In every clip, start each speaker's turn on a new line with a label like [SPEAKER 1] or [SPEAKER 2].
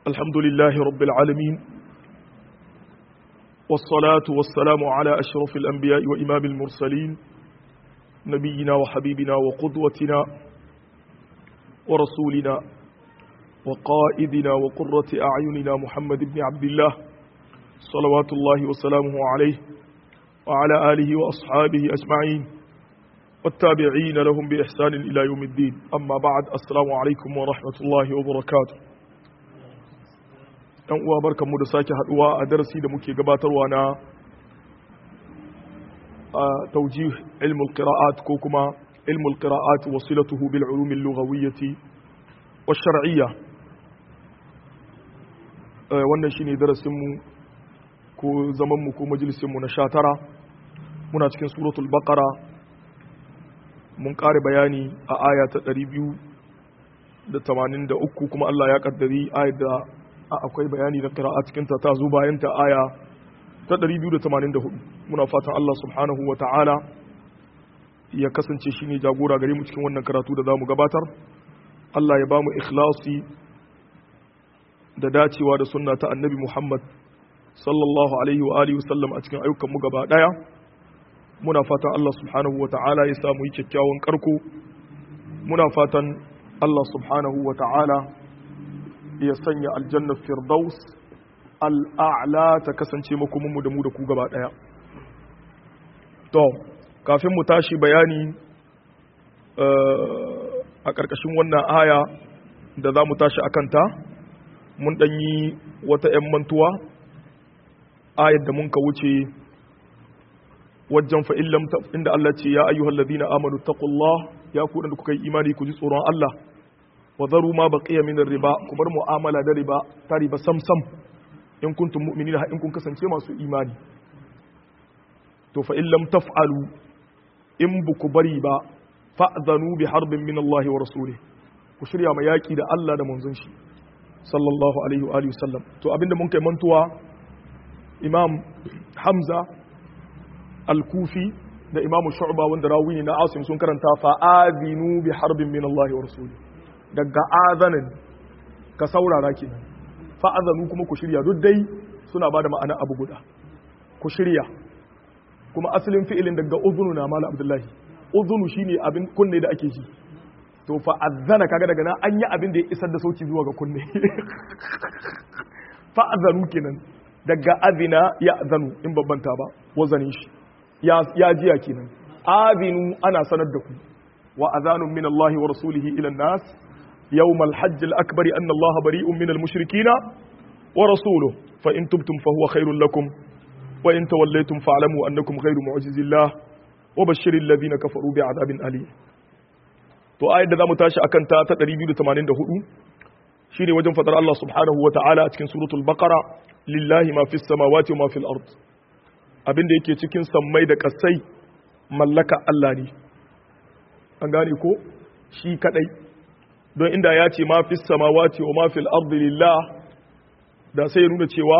[SPEAKER 1] الحمد لله رب العالمين والصلاة والسلام على أشرف الأنبياء وإمام المرسلين نبينا وحبيبنا وقدوتنا ورسولنا وقائدنا وقرة أعيننا محمد بن عبد الله صلوات الله وسلامه عليه وعلى آله وأصحابه أجمعين والتابعين لهم بإحسان إلى يوم الدين أما بعد السلام عليكم ورحمة الله وبركاته ɗan uwa barkanmu da sake haduwa a darasi da muke gabatarwa na taujih ilmul qira'at ko kuma ilmul qira'at wasilatuhu bil ulum al lughawiyyah wa shar'iyyah wannan shine darasin mu ko zaman mu ko majalisin mu na 19 muna cikin suratul baqara mun kare bayani a aya ta 283 kuma Allah ya kaddari ayat da akwai bayani da qira'a cikin ta ta zo bayan ta aya ta 284 muna fatan Allah subhanahu wa ta'ala ya kasance shine jagora gare mu cikin wannan karatu da zamu gabatar Allah ya bamu ikhlasi da dacewa da sunna ta annabi Muhammad sallallahu alaihi wa alihi wasallam a cikin ayyukan mu gaba daya muna fatan Allah subhanahu wa ta'ala ya samu yi kyakkyawan karko muna fatan Allah subhanahu wa ta'ala ya sanya aljannar firdaus al'a'la ta kasance makomanmu da mu da ku gaba ɗaya to kafin mu tashi bayani a ƙarƙashin wannan aya da za mu tashi a kanta mun ɗanyi wata ‘yan mantuwa ayar da mun ka wuce wajen fa'illam inda Allah ce ya ayyuhal ladina amanu taqullah ya ku da kuka yi imani ku ji tsoron Allah wa zaru ma baqiya min riba ku bar mu'amala da riba ta riba sam sam in kuntum mu'minina in kun kasance masu imani to fa in lam taf'alu in bu ku bari ba fa'zanu bi harbin min Allah wa rasulih ku shirya ma yaki da Allah da manzon shi sallallahu alaihi wa alihi wasallam to abinda mun kai mantuwa imam hamza al-kufi da imamu shu'ba wanda rawi ne na asim sun karanta fa'adinu bi harbin min Allah wa rasulih daga azanin ka saurara ke fa'azanu kuma ku shirya duk dai suna ba da ma'ana abu guda ku shirya kuma asalin fi'ilin daga uzunu na mala abdullahi uzunu shine abin kunne da ake ji to fa'azana kaga daga nan an yi abin da ya isar da sauki zuwa ga kunne fa'azanu kenan daga azina ya azanu in babbanta ba wazanin shi ya jiya kenan azinu ana sanar da ku wa azanun min Allah wa rasulihi ila nas يوم الحج الأكبر أن الله بريء من المشركين ورسوله فإن تبتم فهو خير لكم وإن توليتم فاعلموا أنكم غير معجز الله وبشر الذين كفروا بعذاب أليم to ayar da zamu tashi akan ta ta 284 shine wajen fadar Allah subhanahu wa ta'ala a cikin suratul baqara lillahi ma fis samawati wa ma fil ard abinda yake cikin sammai da kasai mallaka Allah ne an gane ko shi kadai don inda ya ce ma fi samawati wa ma fil ardi lillah da sai ya nuna cewa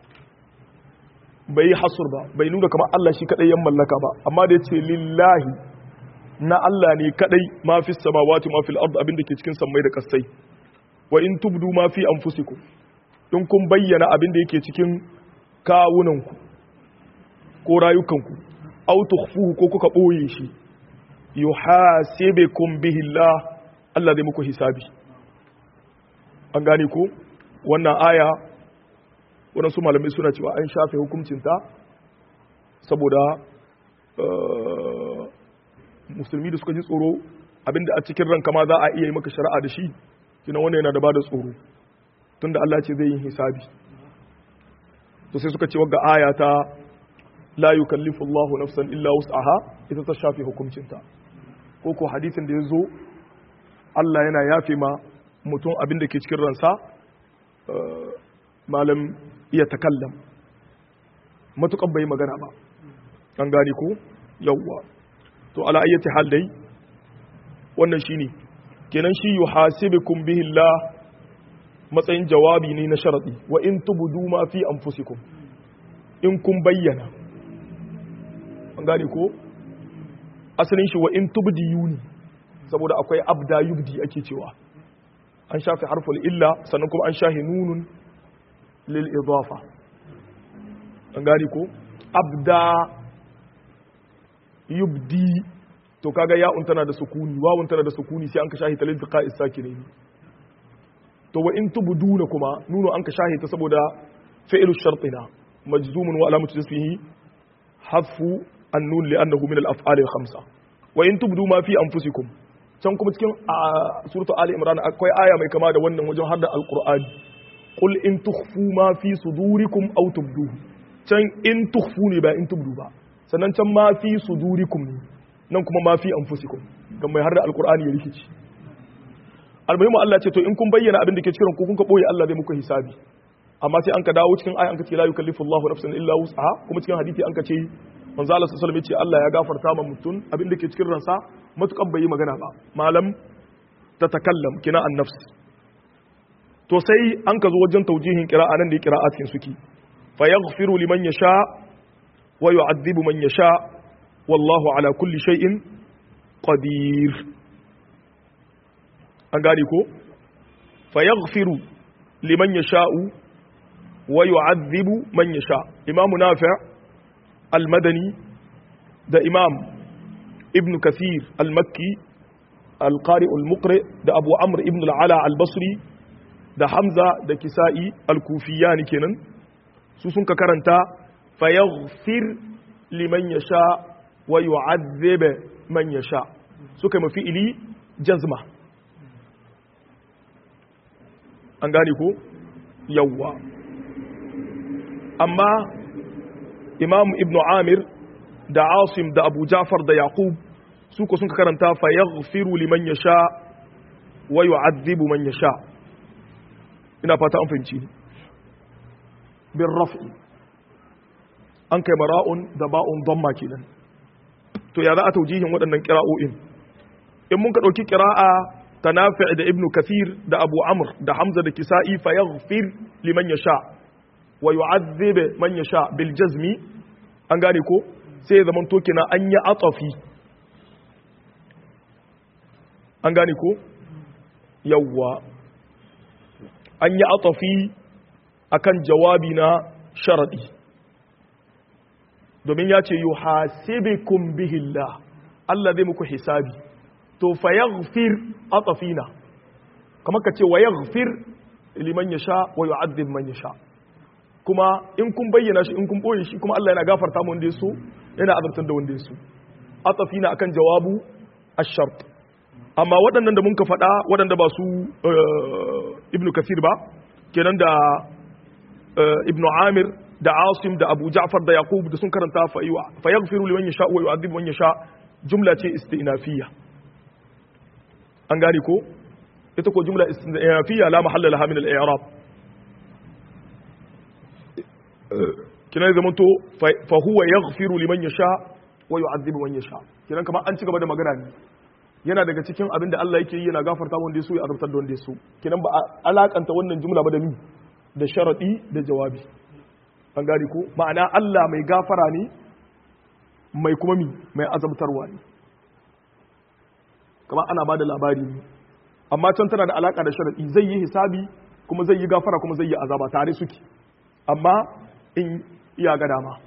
[SPEAKER 1] bai hasur ba bai nuna kamar Allah shi kadai yan mallaka ba amma da ya ce lillahi na Allah ne kadai ma fi samawati ma fil ardi abin da ke cikin sammai da kasai wa in tubdu ma fi anfusikum in kun bayyana abin da yake cikin kawunanku ko rayukanku aw tukhfuhu ko kuka boye shi yuhasibukum bihi Allah Allah zai muku hisabi an gane ko wannan aya waɗansu malamai suna cewa an shafe hukuncinta saboda musulmi da suka ji tsoro abinda a cikin ranka ma za a iya yi maka shari'a da shi kina wannan yana da ba da tsoro tunda Allah ce zai yi hisabi to sai suka ce wagga aya ta la yukallifu Allahu nafsan illa wus'aha ita ta shafe hukuncinta ko ko hadisin da ya zo Allah yana yafe ma mutum abin da ke cikin ransa malam iya takallam matukan bai magana ba an gane ko yawwa to ala ayyati hal dai wannan shine kenan shi yuhasibukum bihi Allah matsayin jawabi ne na sharadi wa in tubdu ma fi anfusikum in kun bayyana an gane ko asalin shi wa in tubdi yuni saboda akwai abda yubdi ake cewa an shafe harful illa sannan kuma an shahi nunun lil idafa an gani ko abda yubdi to kaga ya'un tana da sukuni wawun tana da sukuni sai an ka shahi talil tiqa isakine to wa in tubduna kuma nuno an ka shahi ta saboda fi'lu shartina majzumun wa alamatu jazmihi hafu an-nun li'annahu min al-af'al al-khamsa wa in tubdu ma fi anfusikum can kuma cikin suratu ali imran akwai aya mai kama da wannan wajen har da alqur'ani qul in tukhfu ma fi sudurikum aw tubduhu can in tukhfu ne ba in tubdu ba sannan can ma fi sudurikum ne nan kuma ma fi anfusikum dan mai har da alqur'ani ya rikici almuhimu Allah ce to in kun bayyana abin da ke cikin ku kun ka boye Allah zai muku hisabi amma sai an ka dawo cikin aya an ka ce la yukallifu Allahu nafsan illa wus'aha kuma cikin hadisi an ka ce manzo Allah sallallahu alaihi wasallam ya ce Allah ya gafarta ma mutum abin da ke cikin ransa matukan bai yi magana ba malam ta takallam kina an nafs to sai an ka zo wajen taujihin qira'a nan da ya qira'a cikin suki fa yaghfiru liman yasha wa yu'adhibu man yasha wallahu ala kulli shay'in qadir an gane ko fa yaghfiru liman yasha'u wa yu'adhibu man yasha imamu nafi' al-madani da imam ibn kathir al-makki al-qari al-muqri da abu amr ibn al-ala al-basri da hamza da kisa'i al-kufiyani kenan su sun ka karanta fa yaghfir liman yasha wa yu'adhib man yasha suka mafi ili jazma an gane ko yawwa amma imam ibn amir da asim da abu jafar da yaqub su ko sun karanta fa yaghfiru liman yasha wa yu'adhibu man yasha ina fata an fahimci bin raf'i an kai mara'un da ba'un damma kenan to ya za a taujihin waɗannan kira'o'in in mun ka ɗauki kira'a ta nafi' da ibnu kathir da abu amr da hamza da kisa'i fa yaghfir liman yasha wa yu'adhib man yasha bil jazmi an gane ko sai ya zama to kina an yi atafi an gane ko yawwa an yi atafi akan jawabi na sharadi domin ya ce yi hasibikum bihillah Allah zai muku hisabi to fa yaghfir atafina kamar ka ce wa yaghfir liman yasha wa yu'adhib man yasha kuma in kun bayyana shi in kun boye shi kuma Allah yana gafarta mu wanda ya so yana azabtar da wanda ya so atafina akan jawabu ash-shart amma waɗannan da mun ka faɗa waɗanda ba su ibnu kasir ba kenan da ibnu amir da asim da abu ja'far da yaqub da sun karanta fa yaghfiru liman yasha wa yu'adhibu man yasha jumla ce istinafiyya an gane ko ita ko jumla istinafiyya la mahalla laha min al-i'rab kina zaman to fa huwa yaghfiru liman yasha wa yu'adhibu man yasha kinan kamar an ci gaba da magana ne yana daga cikin abin da Allah yake yi yana gafarta wanda ya so ya azabtar da wanda ya so kinan ba alakanta wannan jumla ba da ni da sharadi da jawabi an gane ko ma'ana Allah mai gafara ne mai kuma mi mai azabtarwa ne kamar ana ba da labari ne amma can tana da alaka da sharadi zai yi hisabi kuma zai yi gafara kuma zai yi azaba tare suke amma in iya ga dama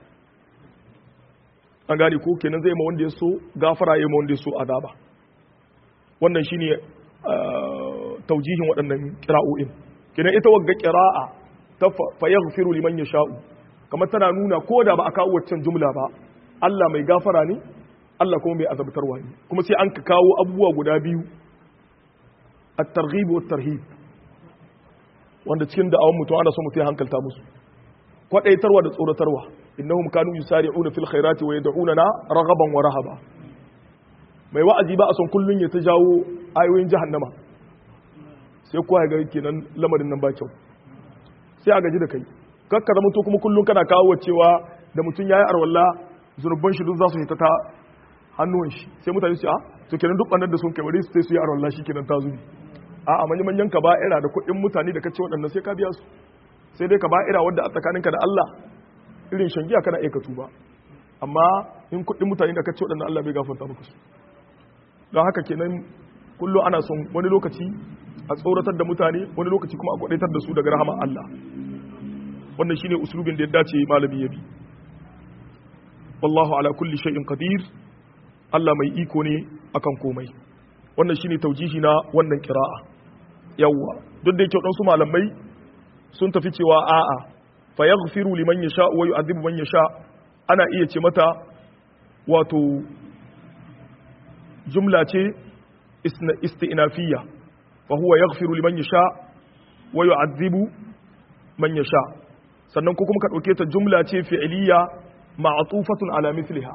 [SPEAKER 1] an gane ko kenan zai ma wanda ya so gafara ya ma wanda ya so azaba wannan shine taujihin waɗannan kira'o'in kenan ita wagga kira'a ta fa yaghfiru liman yasha'u kamar tana nuna ko da ba a kawo waccan jumla ba Allah mai gafara ne Allah kuma mai azabtarwa ne kuma sai an ka kawo abubuwa guda biyu at-targhib wa tarhib wanda cikin da'awan mutum ana so mutum ya hankalta musu kwadaitarwa da tsoratarwa innahum kanu yusari'una fil khairati wa yad'unana raghaban wa rahaba mai wa'azi ba a son kullun ya ta jawo ayoyin jahannama sai kowa ya ga kenan lamarin nan ba kyau sai a gaji da kai kakka zama to kuma kullun kana kawo cewa da mutum yayi arwalla zunubban shi duk za su hita ta hannuwan shi sai mutane su a to kenan duk bannan da sun kai bari su sai su yi arwalla shi kenan ta zubi a a manyan manyan kaba'ira da kuɗin mutane da kace waɗannan sai ka biya su sai dai kaba'ira wadda a tsakaninka da Allah irin shangiya kana aika tuba amma in kuɗin mutane da kace waɗannan Allah bai gafarta maka su don haka kenan kullu ana son wani lokaci a tsoratar da mutane wani lokaci kuma a kwadaitar da su daga rahama Allah wannan shine uslubin da ya dace malami ya bi wallahu ala kulli shay'in qadir Allah mai iko ne akan komai wannan shine taujihi na wannan kira'a yawwa duk da yake wadansu malamai sun tafi cewa a'a fa yaghfiru liman yasha wa yu'adhibu man yasha ana iya ce mata wato jumla ce isti'nafiyya fa huwa yaghfiru liman yasha wa yu'adhibu man yasha sannan ko kuma ka dauke ta jumla ce fi'liya ma'tufatun ala mithliha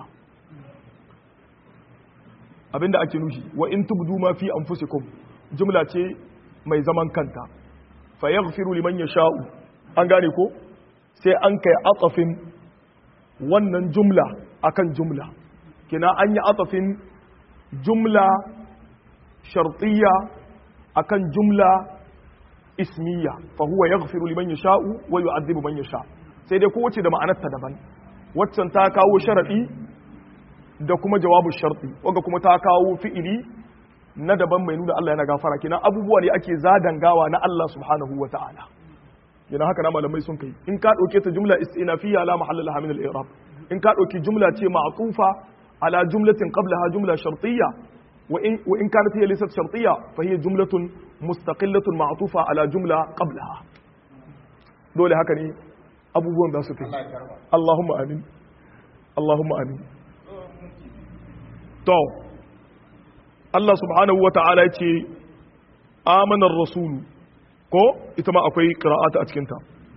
[SPEAKER 1] abinda ake nufi wa in tubdu ma fi anfusikum jumla ce mai zaman kanta fa yaghfiru liman yasha'u an gane ko sai an kai atafin wannan jumla akan jumla kina an yi atafin jumla shartiyya akan jumla ismiya fa huwa yaghfiru liman yasha'u wa yu'adhibu man yasha sai dai kowace da ma'anarta daban waccan ta kawo sharadi da kuma jawabu sharti wanda kuma ta kawo fi'ili na daban mai nuna Allah yana gafara kina abubuwa ne ake zadangawa na Allah subhanahu wa ta'ala yana haka na malamai sun kai in ka dauke ta jumla istinafiyya la mahalla laha min al-i'rab in ka dauki jumla ce ma'tufa ala jumlatin qablaha jumla shartiyya wa in wa in kanat hiya laysat shartiyya fa hiya jumlatun mustaqillatun ma'tufa ala jumla qablaha dole haka ne abubuwan za su fi Allahumma amin Allahumma amin to Allah subhanahu wa ta'ala ya ce amanar rasulu ko ita ma akwai qira'ata a cikinta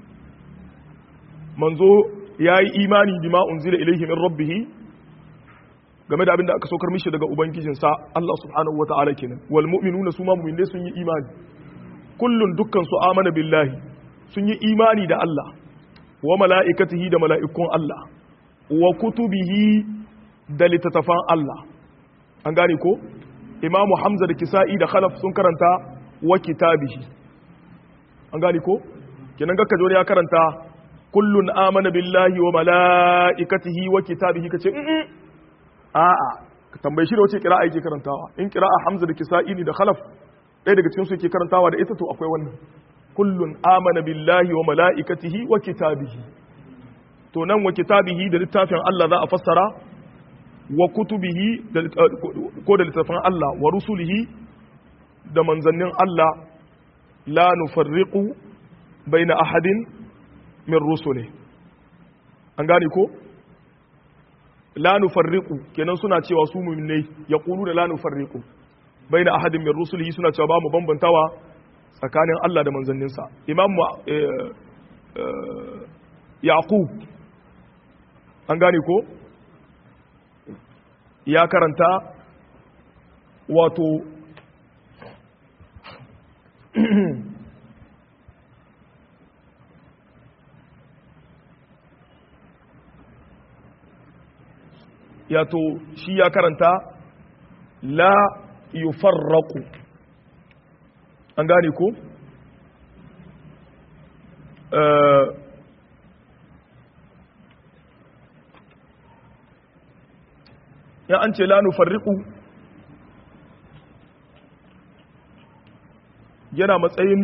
[SPEAKER 1] manzo ya yi imani bima unzila ilaihi min rabbihi game da abin da aka saukar mishi daga ubangijinsa Allah subhanahu wa ta'ala kenan wal mu'minuna su ma mu'minai sun yi imani kullun dukkan su amana billahi sun yi imani da Allah wa mala'ikatihi da mala'ikun Allah wa kutubihi da littattafan Allah an gane ko imamu hamza da kisa'i da khalaf sun karanta wa kitabihi an gane ko kenan ga kajo ya karanta kullun amana billahi wa mala'ikatihi wa kitabihi kace mm a'a ka tambaye shi da wace qira'a yake karantawa in qira'a hamza da kisa'i ne da khalaf ɗaya daga cikin su yake karantawa da ita to akwai wannan kullun amana billahi wa mala'ikatihi wa kitabihi to nan wa kitabihi da littafin Allah za a fassara wa kutubihi ko da littafin Allah wa rusulihi da manzannin Allah la nufarriqu baina ahadin min rusuli an gane ko la nufarriqu kenan suna cewa su mu'minai yaqulu da la nufarriqu baina ahadin min rusulihi suna cewa ba mu bambantawa tsakanin Allah da manzanninsa imam yaqub an gane ko ya karanta wato yato shi ya karanta la yufarraku an gane ko ya an ce la nufarriqu yana matsayin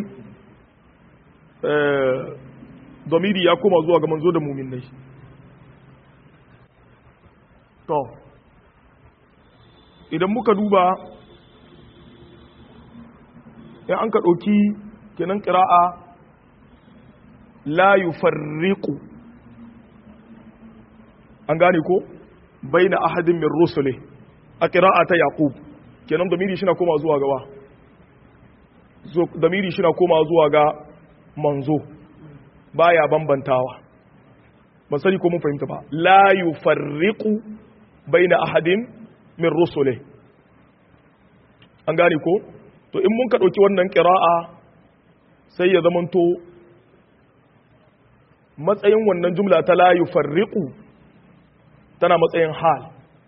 [SPEAKER 1] domiri ya koma zuwa ga manzo da muminai to idan muka duba ya an ka ɗauki kenan ƙira'a la yufarriqu an gane ko baina ahadin min rusuli a qira'a ta yaqub kenan damiri shi na koma zuwa gawa damiri shi na koma zuwa ga manzo baya bambantawa ban sani ko mun fahimta ba la yufarriqu baina ahadin min rusuli an gane ko to in mun ka dauki wannan qira'a sai ya zamanto matsayin wannan jumla ta la yufarriqu tana matsayin hal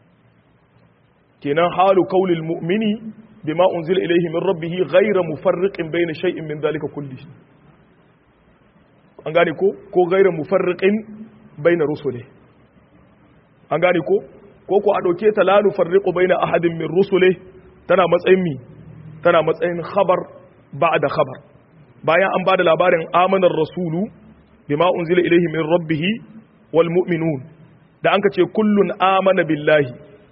[SPEAKER 1] kenan halu kaulil mu'mini bima unzila ilayhi min rabbih ghayra mufarriqin bayna shay'in min dhalika kulli an gane ko ko ghayra mufarriqin bayna rusuli an gane ko ko ko a dauke ta la nufarriqu bayna ahadin min rusuli tana matsayin mi tana matsayin khabar ba'da khabar bayan an bada labarin amanar rasulu bima unzila ilayhi min rabbih wal mu'minun da an ka ce kullun amana billahi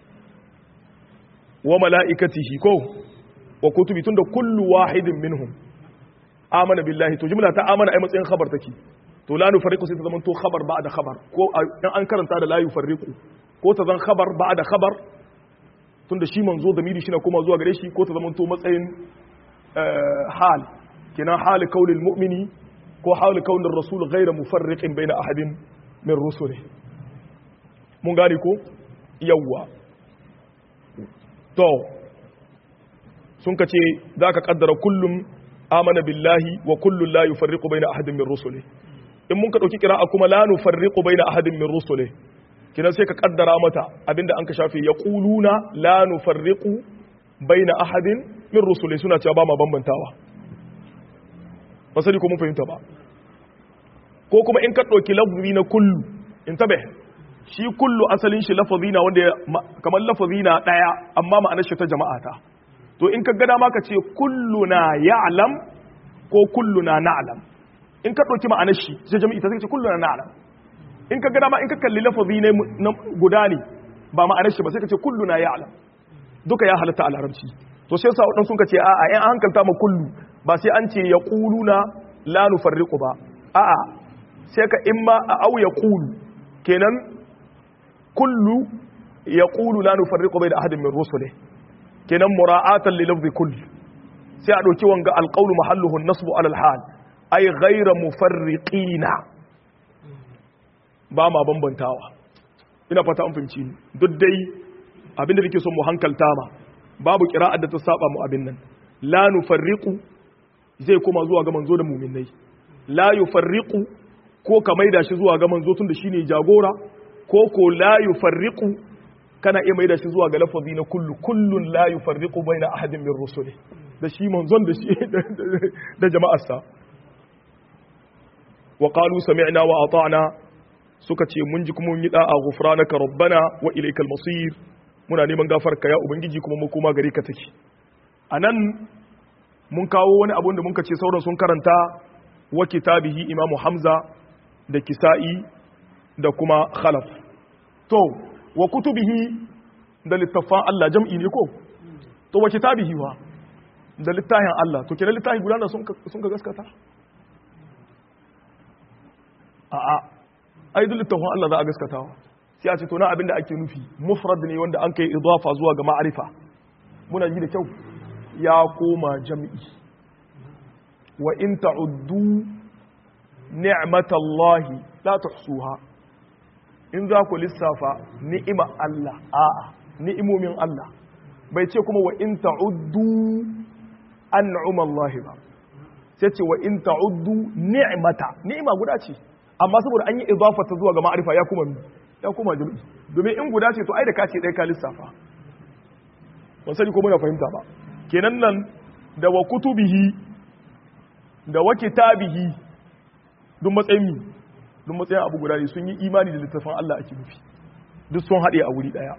[SPEAKER 1] wa mala'ikatihi ko wa kutubi tunda kullu wahidin minhum amana billahi to jumla ta amana ai matsayin khabar take to la nufarriqu sai ta zama to khabar ba'da khabar ko in an karanta da la yufarriqu ko ta zan khabar ba'da khabar tunda shi manzo da miri shine kuma zuwa gare shi ko ta zama to matsayin hal kina hal kaulil mu'mini ko hal kaulin rasul ghayra mufarriqin baina ahadin min rusuli mun gane ko yawwa to sun ka ce za ka kaddara kullum amana billahi wa kullum la yufarriqu baina ahadin min rusuli in mun ka dauki kira'a kuma la nufarriqu baina ahadin min rusuli kinan sai ka kaddara mata abinda an ka shafe yaquluna la nufarriqu baina ahadin min rusuli suna cewa ba ma bambantawa ba sani ko mun fahimta ba ko kuma in ka dauki lafzi na kullu in tabe shi kullu asalin shi lafazi na wanda kamar lafazi na daya amma ma'anar shi ta jama'a ta to in ka ga dama ka ce kulluna ya'lam ko kulluna na'lam in ka dauki ma'anar shi sai jami'i ta sai ce kulluna na'lam in ka ga dama in ka kalli lafazi ne guda ne ba ma'anar shi ba sai ka ce kulluna ya'lam duka ya halatta a larabci to sai sa wadan sun ka ce a'a in an hankalta ma kullu ba sai an ce yaquluna la nufarriqu ba a'a sai ka imma a au yaqulu kenan kullu yaqulu la nufarriqu bayna ahadin min rusulihi kenan mura'atan li lafzi kull sai a dauki wanga alqawlu mahalluhu an-nasbu ala al-hal ay ghayra mufarriqina ba ma bambantawa ina fata an fahimci ni duk dai abinda nake son mu hankalta ma babu qira'ar da ta saba mu abin nan la nufarriqu zai koma zuwa ga manzo da mu'minai la yufarriqu ko ka maida shi zuwa ga manzo tun da shine jagora ko ko la yufarriqu kana iya maida shi zuwa ga lafazi na kullu kullun la yufarriqu baina ahadin min rusuli da shi manzon da shi da jama'arsa wa qalu sami'na wa ata'na suka ce mun ji kuma mun yi da'a ghufranaka rabbana wa ilaykal masir muna neman gafarka ya ubangiji kuma mu koma gare ka take anan mun kawo wani abu da mun ce sauran sun karanta wa kitabihi imamu hamza da kisa'i da kuma khalaf to wa kutubihi da littafan Allah jam'i ne ko to wa kitabihi wa da littafin Allah to kenan littafi guda da sun ka gaskata a a ai duk littafin Allah za a gaskatawa sai a ce to na abinda ake nufi mufrad ne wanda an kai idafa zuwa ga ma'arifa muna ji da kyau ya koma jam'i wa in ta'uddu ni'matallahi la tuhsuha in za ku lissafa ni'ima Allah a'a ni'imomin Allah bai ce kuma wa in ta'uddu an'uma Allah ba sai ce wa in ta'uddu ni'mata ni'ima guda ce amma saboda an yi idafata zuwa ga ma'arifa ya kuma ya kuma jami'i domin in guda ce to ai da ka ce dai ka lissafa ban sani ko muna fahimta ba kenan nan da wa kutubihi da wa kitabihi duk matsayin mi duk matsayin abu guda ne sun yi imani da littafin Allah ake nufi duk sun haɗe a wuri ɗaya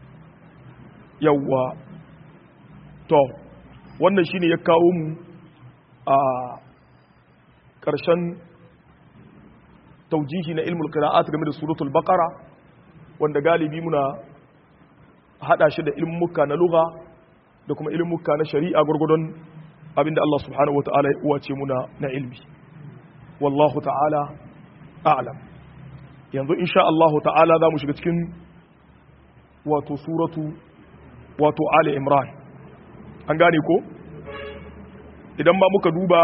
[SPEAKER 1] yawwa to wannan shine ya kawo mu a ƙarshen taujihi na ilmul qira'at game da suratul baqara wanda galibi muna hada shi da ilmuka na lugha da kuma ilmuka na shari'a gurgudun abinda Allah subhanahu wataala ya uwace muna na ilmi wallahu ta'ala a'lam yanzu insha Allah ta'ala za mu shiga cikin wato suratu wato Ali Imran an gane ko idan ba muka duba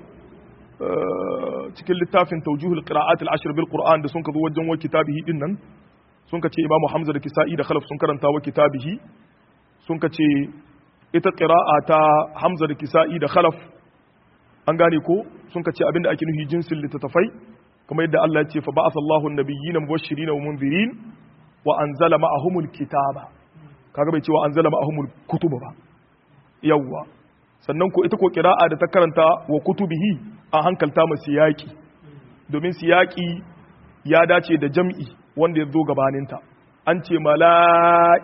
[SPEAKER 1] cikin littafin tawjihul qira'at al-ashr bil Qur'an da sun ka zo wajen wa kitabihi din nan sun ka ce Imam Hamza da Kisa'i da Khalaf sun karanta wa kitabihi sun ka ce ita qira'a ta Hamza da Kisa'i da Khalaf an gane ko sun ka ce abinda ake nufi jinsin littattafai kuma yadda Allah ya ce fa ba'atha Allahu an-nabiyyina mubashirin wa munzirin wa anzala ma'ahumul kitaba kaga bai ce wa anzala ma'ahumul kutuba ba yawwa sannan ko ita ko qira'a da ta karanta wa kutubihi an hankalta mu siyaki domin siyaki ya dace da jam'i wanda ya zo gabaninta an ce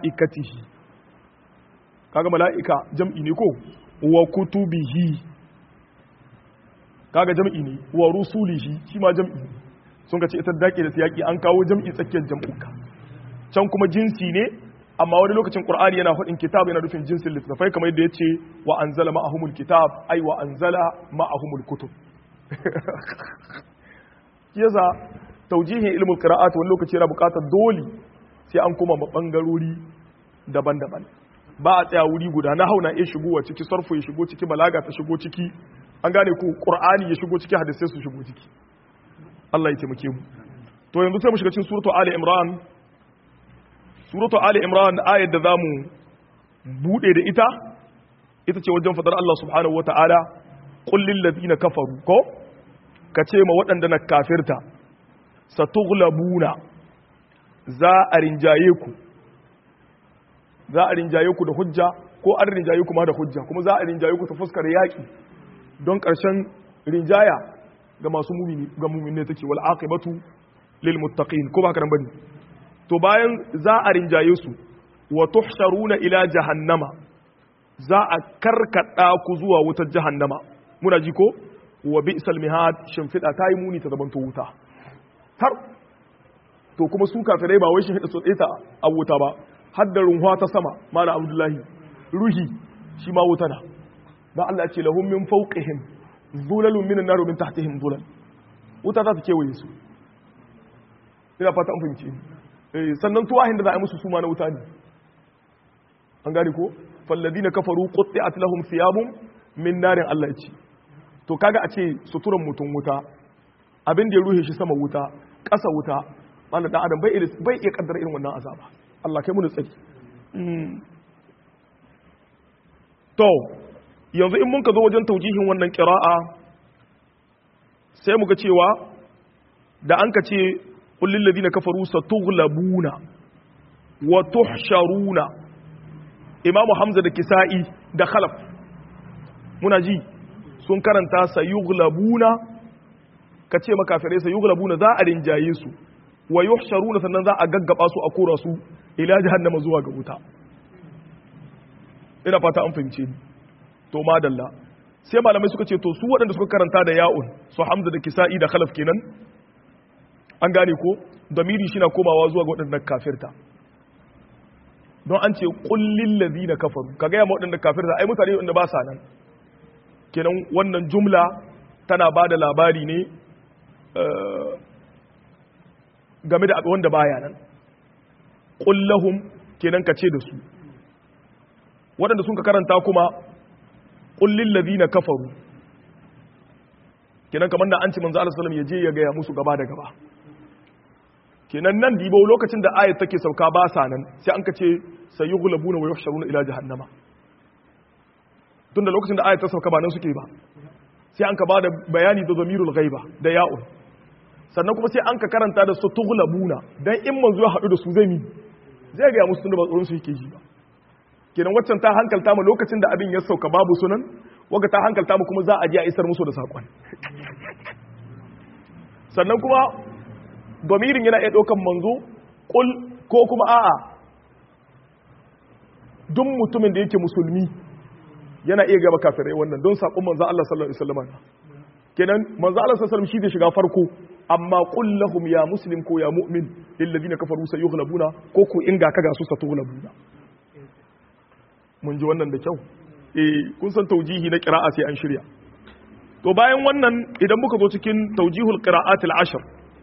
[SPEAKER 1] mala'ikatihi kaga mala'ika jam'i ne ko wa kutubihi kaga jam'i ne wa rusulihi shi ma jam'i ne sun ka ce ita dake da siyaki an kawo jam'i tsakiyar jam'uka can kuma jinsi ne amma wani lokacin qur'ani yana faɗin kitab yana nufin jinsin littafai kamar yadda yace wa anzala ma'ahumul kitab ai wa anzala ma'ahumul kutub yasa taujihin ilmul qira'at wani lokaci yana buƙatar dole sai an kuma bangarori daban-daban ba a tsaya wuri guda na hauna ya shigo wa ciki sarfu ya shigo ciki balaga ta shigo ciki an gane ku qur'ani ya shigo ciki hadisai su shigo ciki Allah ya taimake mu to yanzu sai mu shiga cikin suratu ali imran suratu ali imran ayat da zamu bude da ita ita ce wajen fadar Allah subhanahu wataala qul lil ladina kafaru ko kace ma waɗanda na kafirta satughlabuna za a rinjaye ku za a rinjaye ku da hujja ko an rinjaye ku ma da hujja kuma za a rinjaye ku ta fuskar yaƙi don ƙarshen rinjaya ga masu mumini ga mumini take wal aqibatu lil muttaqin ko ba haka nan bane to bayan za a rinjaye su wa tuhsharuna ila jahannama za a karkada ku zuwa wutar jahannama muna ji ko wa bi'sal mihad shimfida ta yi muni ta zabanto wuta tar to kuma su kafirai ba wai shimfida su ta a wuta ba hadda runwa ta sama mana abdullahi ruhi shi ma wuta na dan Allah ce lahum min fawqihim zulalun minan nar min tahtihim zulal wuta za ta kewaye su ina fata an fahimci eh sannan tuwahin da za a yi musu su ma na wuta ne an gane ko falladina kafaru qutti'at lahum thiyabun min narin Allah ya ce to kaga a ce suturan mutum wuta abin da ya ruhe shi sama wuta ƙasa wuta wanda dan adam bai bai iya kaddara irin wannan azaba Allah kai mu tsaki to yanzu in mun ka zo wajen taujihin wannan qira'a sai muga cewa da an ka ce qul lil ladina kafaru satughlabuna wa tuhsharuna imamu hamza da kisa'i da khalaf muna ji sun karanta sayughlabuna ka ce makafirai sayughlabuna za a rinjaye su wa yuhsharuna sannan za a gaggaba su a kora su ila jahannama zuwa ga wuta ina fata an fahimce ni to madalla sai malamai suka ce to su waɗanda suka karanta da ya'un su hamza da kisa'i da khalaf kenan an gane ko damiri shi na komawa zuwa ga waɗannan kafirta don an ce kullin ladina kafaru ka gaya ma waɗanda kafirta ai mutane wanda ba sa nan kenan wannan jumla tana ba da labari ne game da wanda baya nan kullahum kenan ka ce da su waɗanda sun ka karanta kuma kullin ladina kafaru kenan kamar da an ci manzo Allah sallallahu ya je ya gaya musu gaba da gaba kenan nan dibo lokacin da ayat take sauka ba sa nan sai an ka ce sayughlabuna wa yuhsharuna ila jahannama tunda lokacin da ayat ta sauka ba nan suke ba sai an ka ba da bayani da zamirul ghaiba da ya'un sannan kuma sai an ka karanta da su tughlabuna dan in manzo ya haɗu da su zai mi zai ga musu tunda ba tsoron su yake ji ba kenan waccan ta hankalta mu lokacin da abin ya sauka babu sunan waga ta hankalta mu kuma za a je a isar musu da sakon sannan kuma domirin yana iya ɗaukan manzo kul ko kuma a'a duk mutumin da yake musulmi yana iya gaba kafirai wannan don saƙon manzo Allah sallallahu alaihi wasallam kenan manzo Allah sallallahu alaihi wasallam shi zai shiga farko amma qul lahum ya muslim ko ya mu'min lil ladina kafaru sayughlabuna ko ku inga kaga su satughlabuna mun ji wannan da kyau eh kun san taujihi na qira'a sai an shirya to bayan wannan idan muka zo cikin taujihul qira'atil ashr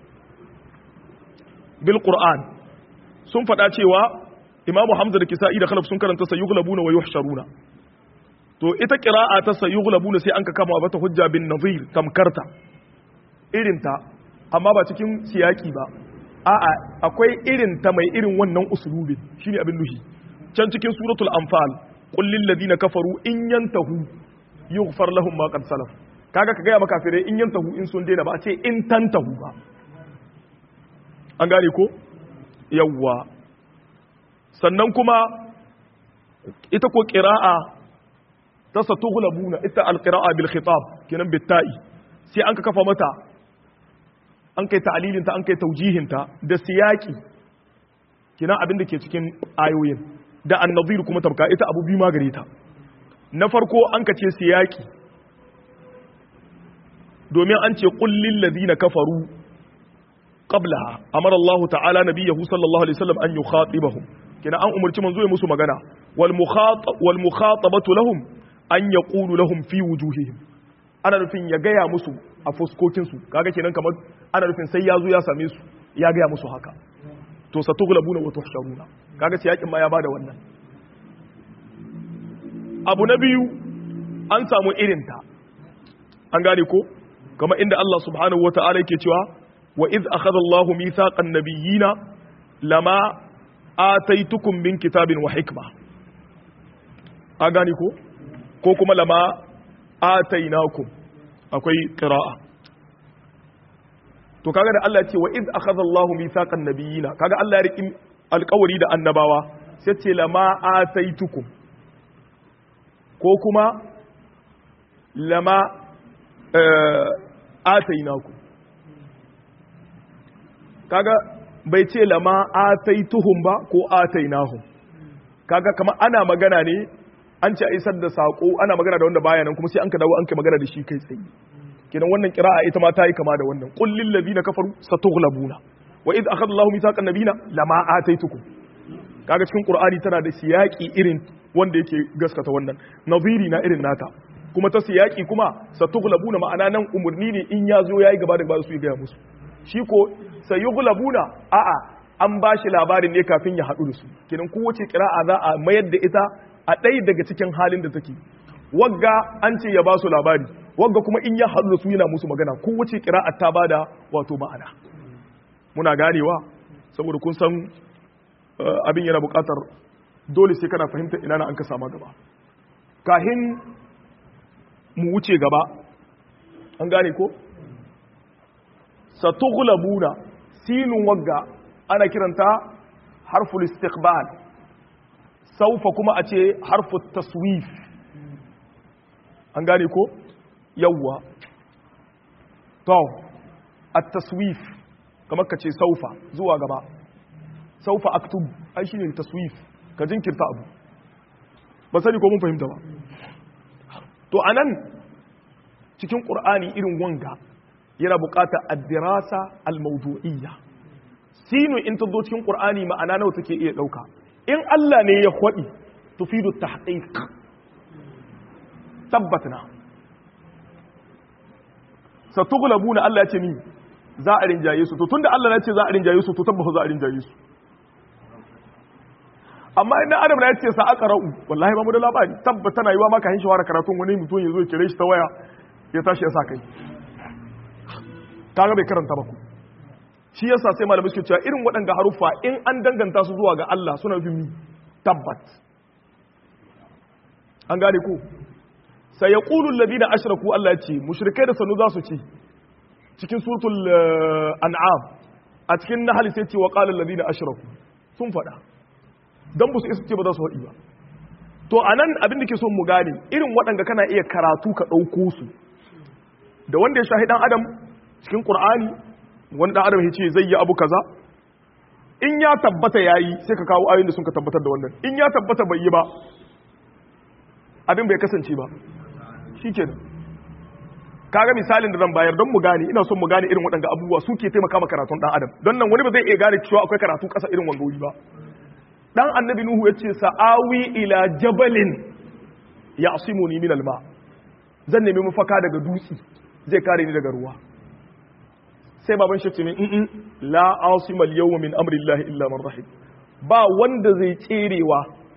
[SPEAKER 1] bil qur'an sun faɗa cewa imamu hamza da kisa'i da khalaf sun karanta sayughlabuna wa yuhsharuna to ita qira'a ta sayughlabuna sai an ka kama bata hujja bin nazir tamkarta irinta amma ba cikin siyaki ba a'a akwai irin ta mai irin wannan usulubin shine abin nuhi can cikin suratul anfal qul lil ladina kafaru in yantahu yughfar lahum ma qad salaf kaga ka ga maka kafirai in yantahu in sun daina ba a ce in tantahu ba an gane ko yawwa sannan kuma ita ko qira'a ta satughlabuna ita alqira'a bil khitab kenan bitta'i sai an ka kafa mata an kai ta'alilin ta an kai taujihin ta da siyaki kenan abin da ke cikin ayoyin da annazir kuma tabka ita abu biyu magare ta na farko an ka ce siyaki domin an ce qul lil ladina kafaru qablaha amara Allah ta'ala nabiyahu sallallahu alaihi wasallam an yukhatibahum kina an umarci manzo ya musu magana wal mukhatab wal mukhatabatu lahum an yaqulu lahum fi wujuhihim ana nufin ya gaya musu a fuskokin su kaga kenan kamar ana nufin sai ya zo ya same su ya gaya musu haka to satughlabuna wa tuhsharuna kaga sai yakin ma ya bada wannan abu na biyu an samu irinta an gane ko kama inda Allah subhanahu wata'ala yake cewa wa iz akhadha Allahu mithaqan nabiyyina lama ataitukum min kitabin wa hikma a gane ko ko kuma lama atainakum akwai qira'a to kaga da Allah ya ce wa iz akhadha Allahu mithaqan nabiyyina kaga Allah ya riki alƙawari da annabawa sai ce lama ataitukum ko kuma lama atainaku kaga bai ce lama ataituhum ba ko atainahum kaga kamar ana magana ne an ce a isar da sako ana magana da wanda baya nan kuma sai an ka dawo an kai magana da shi kai tsaye kenan wannan qira'a ita ma ta yi kama da wannan qul lil ladina kafaru satughlabuna wa id akhadha Allahu mithaqan nabiyina lama ataitukum kaga cikin qur'ani tana da siyaki irin wanda yake gaskata wannan naziri na irin nata kuma ta siyaki kuma satughlabuna ma'ana nan umurni ne in ya zo yayi gaba da gaba su yi gaya musu shi ko sayughlabuna a'a an ba shi labarin ne kafin ya haɗu da su kenan kowace kira'a za a mayar da ita a ɗaya daga cikin halin da take wagga an ce ya ba su labari wagga kuma in ya haɗu da su yana musu magana kowace kira'a ta bada wato ma'ana muna ganewa saboda kun san abin yana buƙatar dole sai kana fahimta ina na an ka sama gaba kahin mu wuce gaba an gane ko satughlabuna sinun wagga ana kiranta harful istiqbal saufa kuma a ce harful taswif an gane ko yawwa to at-taswif kamar ka ce saufa zuwa gaba saufa aktub ai shine taswif ka jinkirta abu ba sani ko mun fahimta ba to anan cikin qur'ani irin wanga yana buƙatar ad-dirasa al-mawdu'iyya sinu in ta zo cikin qur'ani ma'ana nawa take iya dauka in Allah ne ya kwadi tufidu tahqiq tabbatna satughlabuna Allah ya ce ni za a rinjaye su to tunda Allah ya ce za a rinjaye su to tabbata za a rinjaye su amma idan adam na yace sa aka ra'u wallahi ba mu da labari tabbata na yiwa maka hin shawara karatun wani mutum ya zo ya kire shi ta waya ya tashi ya sa kai kaga bai karanta ba ku shi yasa sai malamai suke cewa irin waɗanda haruffa in an danganta su zuwa ga Allah suna fi mi tabbat an gane ku sai yaqulu alladhina ashraku Allah ya ce mushrikai da sanu za su ce cikin suratul an'am a cikin nahl sai ce wa qala alladhina ashraku sun faɗa dan ba su isa ce ba za su faɗi ba to anan abin da ke son mu gane irin waɗanda kana iya karatu ka ɗauko su da wanda ya shahi dan adam cikin qur'ani wani dan adam ya ce zai yi abu kaza in ya tabbata yayi sai ka kawo ayoyin da sun ka tabbatar da wannan in ya tabbata bai yi ba abin bai kasance ba shikenan kaga misalin da zan bayar don mu gane ina son mu gane irin waɗanda abubuwa suke taimaka ma karatun dan adam don nan wani ba zai iya gane cewa akwai karatu ƙasa irin wanga wuri ba dan annabi nuhu ya ce sa'awi ila jabalin ya'simuni min alma zan nemi mafaka daga dutse zai kare ni daga ruwa sai baban shi ce min in la asima al-yawma min amri llahi illa man rahim ba wanda zai tserewa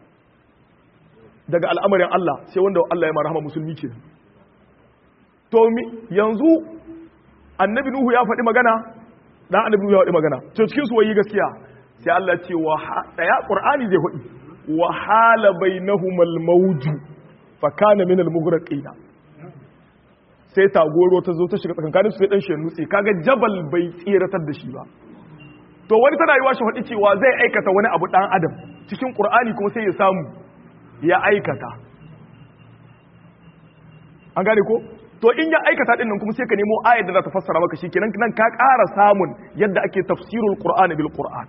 [SPEAKER 1] daga al'amarin Allah sai wanda Allah ya marhama musulmi ke to yanzu annabi nuhu ya faɗi magana dan annabi nuhu ya faɗi magana to cikin su wayi gaskiya sai Allah ce wa daya qur'ani zai faɗi wa hala bainahumul mawju fa kana min al-mughraqina sai tagoro ta zo ta shiga tsakankanin su sai dan shi nutse kaga jabal bai tsiratar da shi ba to wani tana yiwa shi faɗi cewa zai aikata wani abu dan adam cikin qur'ani kuma sai ya samu ya aikata an gane ko to in ya aikata din nan kuma sai ka nemo ayar da za ta fassara maka shi kenan nan ka ƙara samun yadda ake tafsirul qur'ani bil qur'an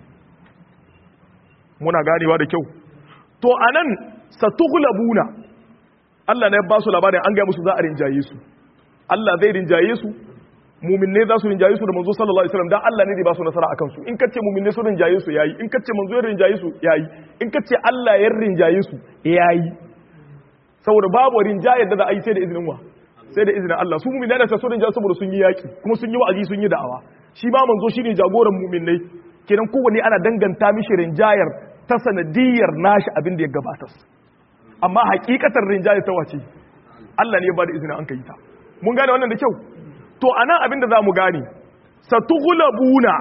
[SPEAKER 1] muna ganewa da kyau to anan satughlabuna Allah ne ya ba su labarin an gaya musu za a rinjaye su Allah zai rinjaye su muminne za su rinjaye su da manzo sallallahu alaihi wasallam dan Allah ne zai ba su nasara akan su in kace muminne su rinjaye su yayi in kace manzo ya rinjaye su yayi in kace Allah ya rinjaye su yayi saboda babu rinjaye da za a yi sai da izinin wa sai da izinin Allah su muminne da su rinjaye saboda sun yi yaki kuma sun yi wa'azi sun yi da'awa shi ba manzo shine jagoran muminne kenan kowanne ana danganta mishi rinjayar ta sanadiyar nashi abin da ya gabata amma hakikatar rinjaye ta wace Allah ne ya bada izinin an kai ta mun gane wannan da kyau to anan abin da za mu gane satughlabuna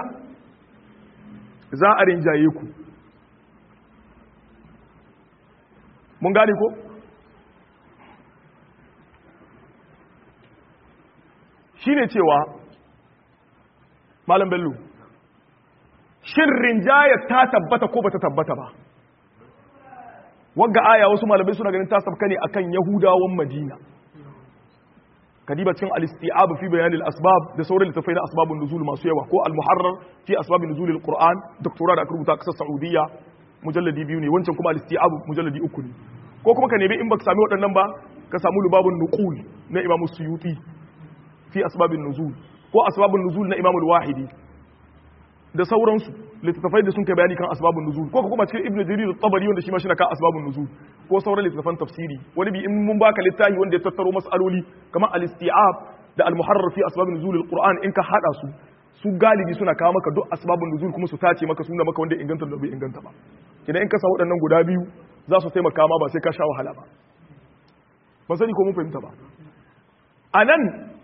[SPEAKER 1] za a rinjaye ku mun gane ko shine cewa malam bello shin rinjaya ta tabbata ko bata tabbata ba wagga aya wasu malamai suna ganin ta sabka ne akan yahudawan madina kadiba cin al-isti'ab fi bayan al-asbab da sauran littafai na asbabun nuzul masu yawa ko al-muharrar fi asbab nuzul al-qur'an doktora da aka rubuta kasar saudiya mujalladi biyu ne wancan kuma al-isti'ab mujalladi uku ne ko kuma ka nemi in baka sami waɗannan ba ka samu lubabun nuqul na imamu suyuti fi asbabin nuzul ko asbabun nuzul na imamu al-wahidi da sauransu littattafai da sun kai bayani kan asbabun nuzul ko kuma cikin ibnu jarir at-tabari wanda shi ma shi na kan asbabun nuzul ko sauran littattafan tafsiri wani bi in mun baka littafi wanda ya tattaro mas'aloli kamar al-isti'ab da al-muharrar fi asbabun nuzul al-qur'an in ka hada su su galibi suna kawo maka duk asbabun nuzul kuma su tace maka suna maka wanda inganta da bai inganta ba idan in ka sa waɗannan guda biyu za su taimaka ma ba sai ka sha wahala ba ban sani ko mun fahimta ba a nan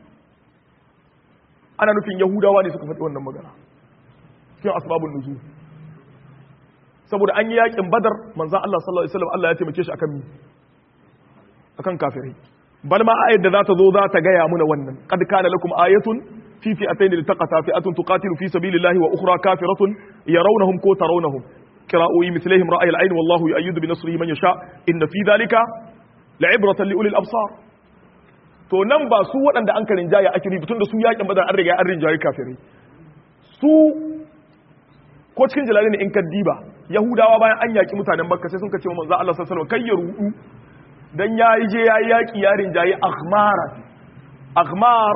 [SPEAKER 1] ana nufin yahudawa ne suka faɗi wannan magana cikin asbabun nuzul saboda an yi yakin badar manzan Allah sallallahu alaihi wasallam Allah ya taimake shi akan mi akan kafirai bal ma ayat da za ta zo za ta gaya muna wannan qad kana lakum ayatun fi fi'atayn iltaqata fi'atun tuqatilu fi sabilillahi wa ukhra kafiratun yarawnahum ko tarawnahum qira'u mithlihim ra'ay al-ayn wallahu yu'ayyidu bi nasrihi man yasha inna fi dhalika la'ibratan li ulil absar to nan ba su waɗanda an karin jaya ake rubutu tun da su yakin badar an riga an rinjaye kafirai su ko cikin jalali ne in ka diba yahudawa bayan an yaki mutanen makka sai sun kace manzo Allah sallallahu alaihi wasallam kai ya rudu dan yayi je yayi yaki ya rinjaye akhmar akhmar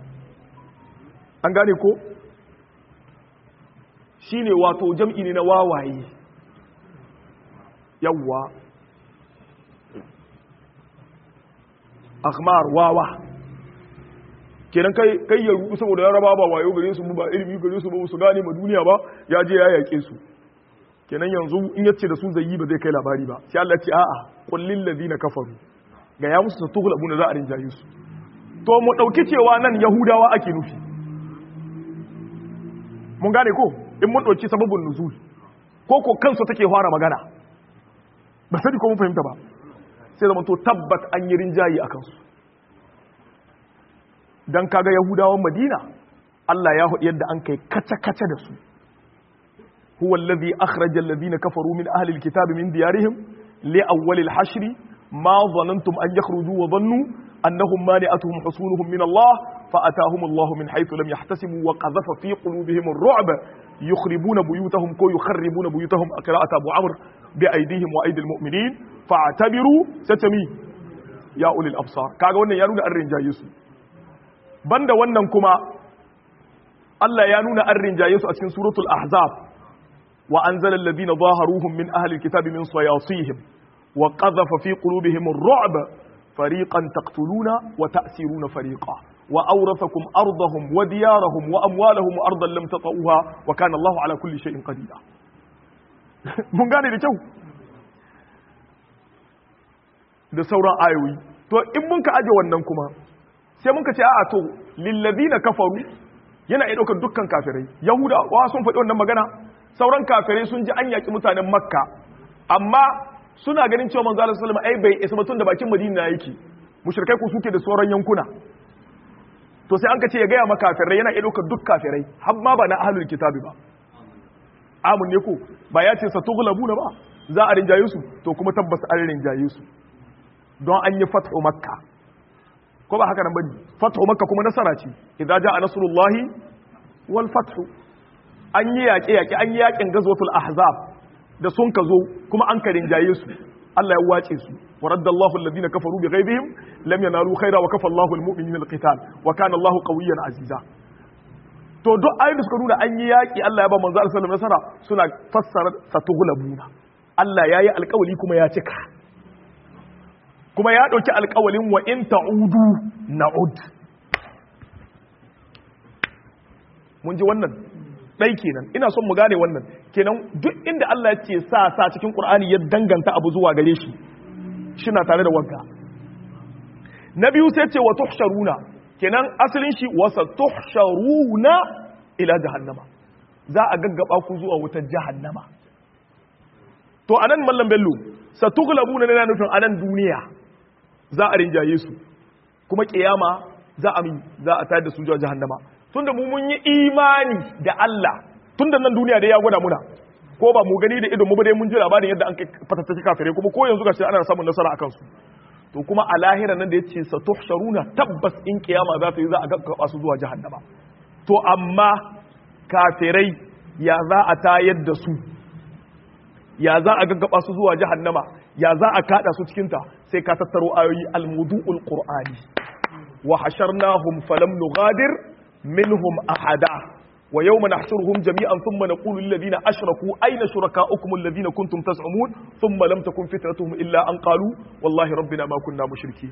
[SPEAKER 1] an gane ko shine wato jam'i ne na wawaye yawwa akhmar wawa kenan kai kai ya rubu saboda yaraba ba wayo gare su ba ilimi gare su ba su gane ma duniya ba ya je ya yake su kenan yanzu in yace da su zai yi ba zai kai labari ba sai Allah ya ce a'a qul lil ladina kafaru ga ya musu tughlabu na za a rinjaye su to mu dauki cewa nan yahudawa ake nufi mun gane ko in mun dauki sababun nuzul ko ko kansu take fara magana ba sani ko mun fahimta ba sai zama to tabbat an yi rinjayi a kansu don kaga yahudawan madina Allah ya hudu yadda an kai kace-kace da su huwa allazi akhraja allazina kafaru min ahli alkitab min diyarihim li awwal alhashr ma dhanantum an yakhruju wa dhannu annahum mani'atuhum husunuhum min Allah fa atahum Allah min haythu lam yahtasibu wa qadhafa fi qulubihim ar-ru'b yukhribuna buyutahum ko yukharribuna buyutahum qira'at Abu Amr bi aydihim wa aydil mu'minin fa'tabiru satami ya ulil absar kaga wannan ya nuna an rinjaye su banda wannan kuma Allah ya nuna an rinjaye su a cikin suratul ahzab wa anzala alladhina zaharuhum min ahli alkitabi min sayasihim wa qadhafa fi qulubihim ar-ru'b fariqan taqtuluna wa ta'siruna fariqa wa awrathakum ardahum wa diyarahum wa amwalahum wa ardan lam tata'uha wa kana Allahu ala kulli shay'in qadira mun gane da kyau da sauran ayoyi to in mun ka aje wannan kuma sai mun ka ce a'a to lillazina kafaru yana iya daukar dukkan kafirai yahuda wa sun faɗi wannan magana sauran kafirai sun ji an yaki mutanen makka amma suna ganin cewa manzo Allah sallallahu alaihi wasallam ai bai isa batun da bakin madina yake mushrikai ku suke da sauran yankuna to sai an ka ce ya gaya maka kafirai yana iya daukar duk kafirai har ma ba na ahlul kitabi ba amun ne ko ba ya ce satughlabuna ba za a rinjaye su to kuma tabbas an rinjaye su don an yi fathu makka ko ba haka nan bane fathu makka kuma nasara ce idza jaa nasrullahi wal fathu an yi yaƙe yaƙe an yi yaƙin gazwatul ahzab da sun ka zo kuma an ka rinjaye su Allah ya wace su wa raddallahu alladhina kafaru bi ghaibihim lam yanalu khaira wa kafa Allahu almu'minina alqital wa kana Allahu qawiyyan aziza to duk ayoyin da suka nuna an yi yaki Allah ya ba manzo sallallahu alaihi nasara suna fassara satughlabuna Allah yayi alƙawali kuma ya cika kuma ya dauki alƙawalin wa in ta'udu na'ud mun ji wannan ɗai kenan ina son mu gane wannan kenan duk inda Allah ya ce sa sa cikin Qur'ani ya danganta abu zuwa gare shi shina tare da wanka na biyu sai ce wa tuhsharuna kenan asalin shi wa tuhsharuna ila jahannama za a gaggaba ku zuwa wutar jahannama to anan mallam bello satughlabuna ne na nufin anan duniya za a rinjaye su kuma kiyama za a za a tayar da su zuwa jahannama tunda mu mun yi imani da Allah tunda nan duniya da ya gwada muna ko ba mu gani da idon mu ba dai mun ji labarin yadda an fatattaki kafirai kuma ko yanzu gashi ana samun nasara akan su to kuma a lahira nan da yace satuhsharuna tabbas in kiyama za ta yi za a gaggaba su zuwa jahannama to amma kafirai ya za a tayar da su ya za a gaggaba su zuwa jahannama ya za a kada su cikin ta sai ka tattaro ayoyi almudu'ul qur'ani wa hasharnahum falam nughadir منهم أحدا ويوم نحشرهم جميعا ثم نقول للذين أشركوا أين شركاؤكم الذين كنتم تزعمون ثم لم تكن فتنتهم إلا أن قالوا والله ربنا ما كنا مشركين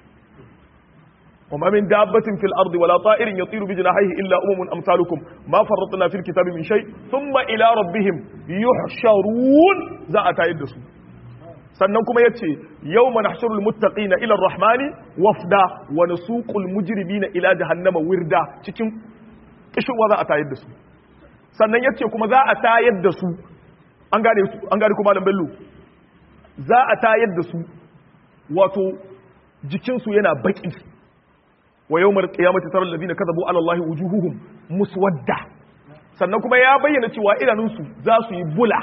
[SPEAKER 1] وما من دابة في الأرض ولا طائر يطير بجناحيه إلا أمم أمثالكم ما فرطنا في الكتاب من شيء ثم إلى ربهم يحشرون زاء يدسوا sannan kuma ya ce yau mana shirul muttaƙi na ilar rahmani wafda wani suƙul mujirbi na ila jahannama wirda cikin ƙishirwa za a tayar da su sannan ya ce kuma za a tayar da su an gane kuma bello za a tayar da su wato jikinsu yana baƙi wa yau mara ƙiyamata tarar da zina kazabu alallahi wujuhuhum muswadda sannan kuma ya bayyana cewa idanunsu za su yi bula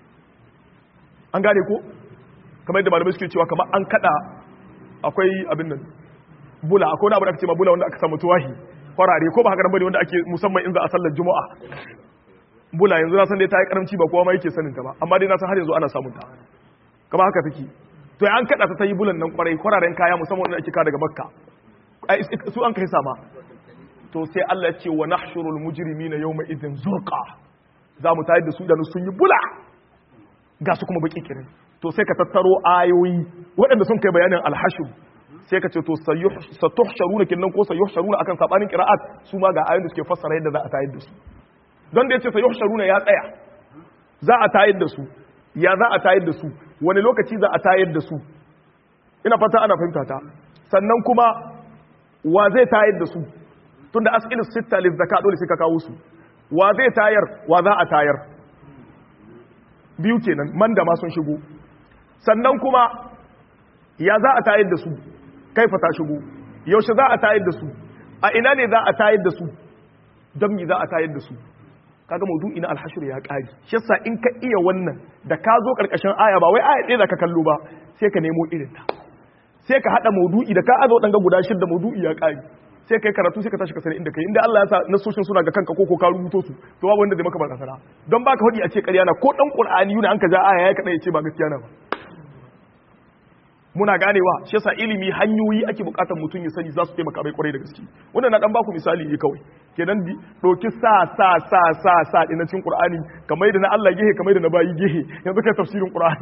[SPEAKER 1] an gane ko kamar yadda malamai suke cewa kamar an kada akwai abin nan bula akwai wani abu da aka ce ma bula wanda aka samu tuwahi farare ko ba haka bane wanda ake musamman in za a sallar juma'a bula yanzu na san dai ta yi karamci ba kowa ma yake sanin ta ba amma dai na san har yanzu ana samun ta kamar haka take to an kada ta ta yi bulan nan kwarai kwararen kaya musamman wanda ake ka daga makka su an kai sama to sai Allah ya ce wa nahshurul mujrimina yawma idhin zurqa za mu tayar da su da sun yi bula ga su kuma baki kirin to sai ka tattaro ayoyi waɗanda sun kai bayanin alhashim sai ka ce to satuhsharuna kinnan ko sayuhsharuna akan sabanin qira'at su ma ga ayoyin da suke fassara yadda za a tayar da su don da yace sayuhsharuna ya tsaya za a tayar da su ya za a tayar da su wani lokaci za a tayar da su ina fata ana fahimta ta sannan kuma wa zai tayar da su tunda as'ilu sitta lizaka dole sai ka kawo su wa zai tayar wa za a tayar biyu kenan man da ma sun shigo sannan kuma ya za a tayar da su kaifa ta shigo yaushe za a tayar da su a ina ne za a tayar da su don mi za a tayar da su kaga maudu'i na alhashir ya kari shi yasa in ka iya wannan da ka zo karkashin aya ba wai aya ɗaya da ka kallo ba sai ka nemo irin ta sai ka hada maudu'i da ka azo dan ga guda shida maudu'i ya kari sai kai karatu sai ka tashi ka sani inda kai inda Allah ya sa nasoshin suna ga kanka ko ko ka rubuto su to babu wanda zai maka barazana don baka hudi a ce ƙarya na ko dan qur'ani yuna an ka ja aya ya kada ya ce ba gaskiya na ba muna ganewa shi yasa ilimi hanyoyi ake bukatar mutum ya sani za su taimaka bai kwarai da gaske wannan na dan baku misali ne kawai kenan doki sa sa sa sa sa din cikin qur'ani kamar da na Allah gehe kamar da na bayi gehe yanzu kai tafsirin qur'ani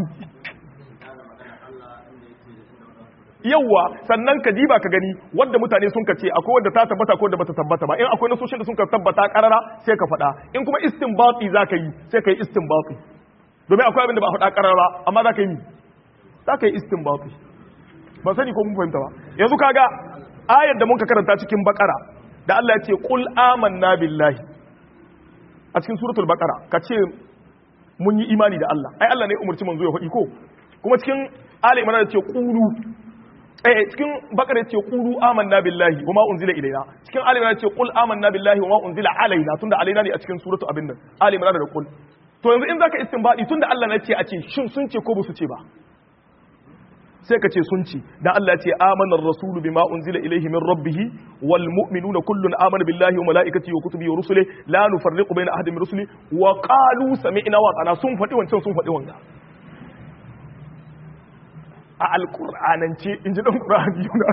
[SPEAKER 1] yawwa sannan ka diba ka gani wanda mutane sun ka ce akwai wanda ta tabbata ko wanda bata tabbata ba in akwai nasoshin da sun ka tabbata karara sai ka faɗa in kuma istinbati za ka yi sai ka yi istinbati domin akwai abin da ba faɗa karara amma za ka yi za ka yi istinbati ba sani ko mun fahimta ba yanzu kaga ayar da mun ka karanta cikin bakara da Allah ya ce qul amanna billahi a cikin suratul baqara ka ce mun yi imani da Allah ai Allah ne umurci manzo ya faɗi ko kuma cikin ali imran ya ce qulu eh cikin bakara ce qulu amanna billahi wama unzila ilaina cikin ali imran ce qul amanna billahi wama unzila alaina tunda alaina ne a cikin suratu abin nan ali imran da qul to yanzu in zaka istinbadi tunda Allah ne ce a ce shin sun ce ko ba su ce ba sai ka ce sun ce dan Allah ya ce amana ar-rasulu bima unzila ilayhi min rabbih wal mu'minuna kullun amana billahi wa malaikatihi wa kutubihi wa rusulihi la nufarriqu bayna ahadin min rusuli wa qalu sami'na wa ata'na sun faɗi wancan sun faɗi wanga a alƙur'anance in ji ɗan ƙur'ani yuna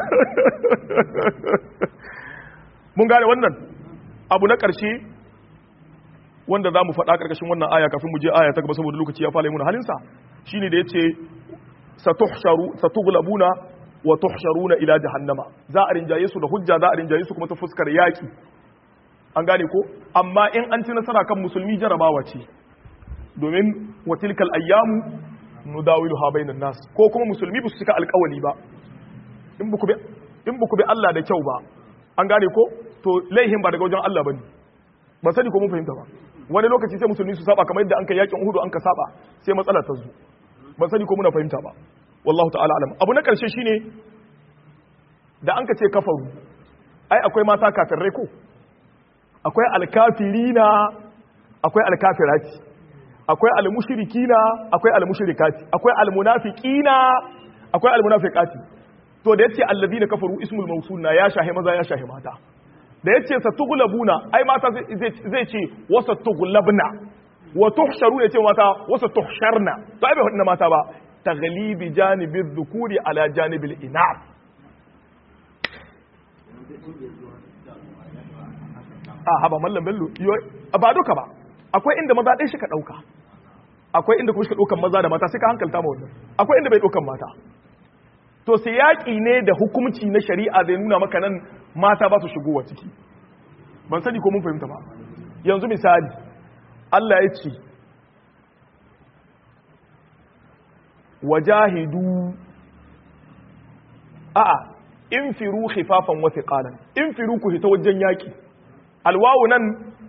[SPEAKER 1] mun gane wannan abu na ƙarshe wanda za mu faɗa ƙarƙashin wannan aya kafin mu je aya ta gaba saboda lokaci ya fara yi muna halinsa shine da ya ce satughlabuna wa tuhsharuna ila jahannama za a rinjaye su da hujja za a rinjaye su kuma ta fuskar yaki an gane ko amma in an ci nasara kan musulmi jarabawa ce domin wa tilkal ayyamu nudawiluha bainan nas ko kuma musulmi ba su cika alƙawali ba in buku bi in buku bi Allah da kyau ba an gane ko to laihin ba daga wajen Allah bane ba sani ko mun fahimta ba wani lokaci sai musulmi su saba kamar yadda an kai yakin Uhud an ka saba sai matsala ta zo ban sani ko muna fahimta ba wallahu ta'ala alam abu na karshe shine da an ka ce kafaru ai akwai mata kafirai ko akwai alkafirina akwai alkafirati akwai almushrikina akwai almushrikati akwai almunafiqina akwai almunafiqati to da yace alladina kafaru ismul mawsul na ya shahe maza ya shahe mata da yace satughlabuna ai mata zai ce wasa tughlabna wa tuhsharu yace mata wasa tuhsharna to ai bai hudu mata ba taghlibi janibi dhukuri ala janibil inath a haba mallam bello ba duka ba akwai inda maza ɗaya shi ka ɗauka akwai inda kuma shi ka ɗaukan maza da mata sai ka hankalta ma wannan akwai inda bai ɗaukan mata to sai yaƙi ne da hukumci na shari'a zai nuna maka nan mata ba su shigowa ciki ban sani ko mun fahimta ba yanzu misali Allah ya ce wajahidu a'a infiru khifafan wa thiqalan infiru ku hita wajen yaƙi alwawu nan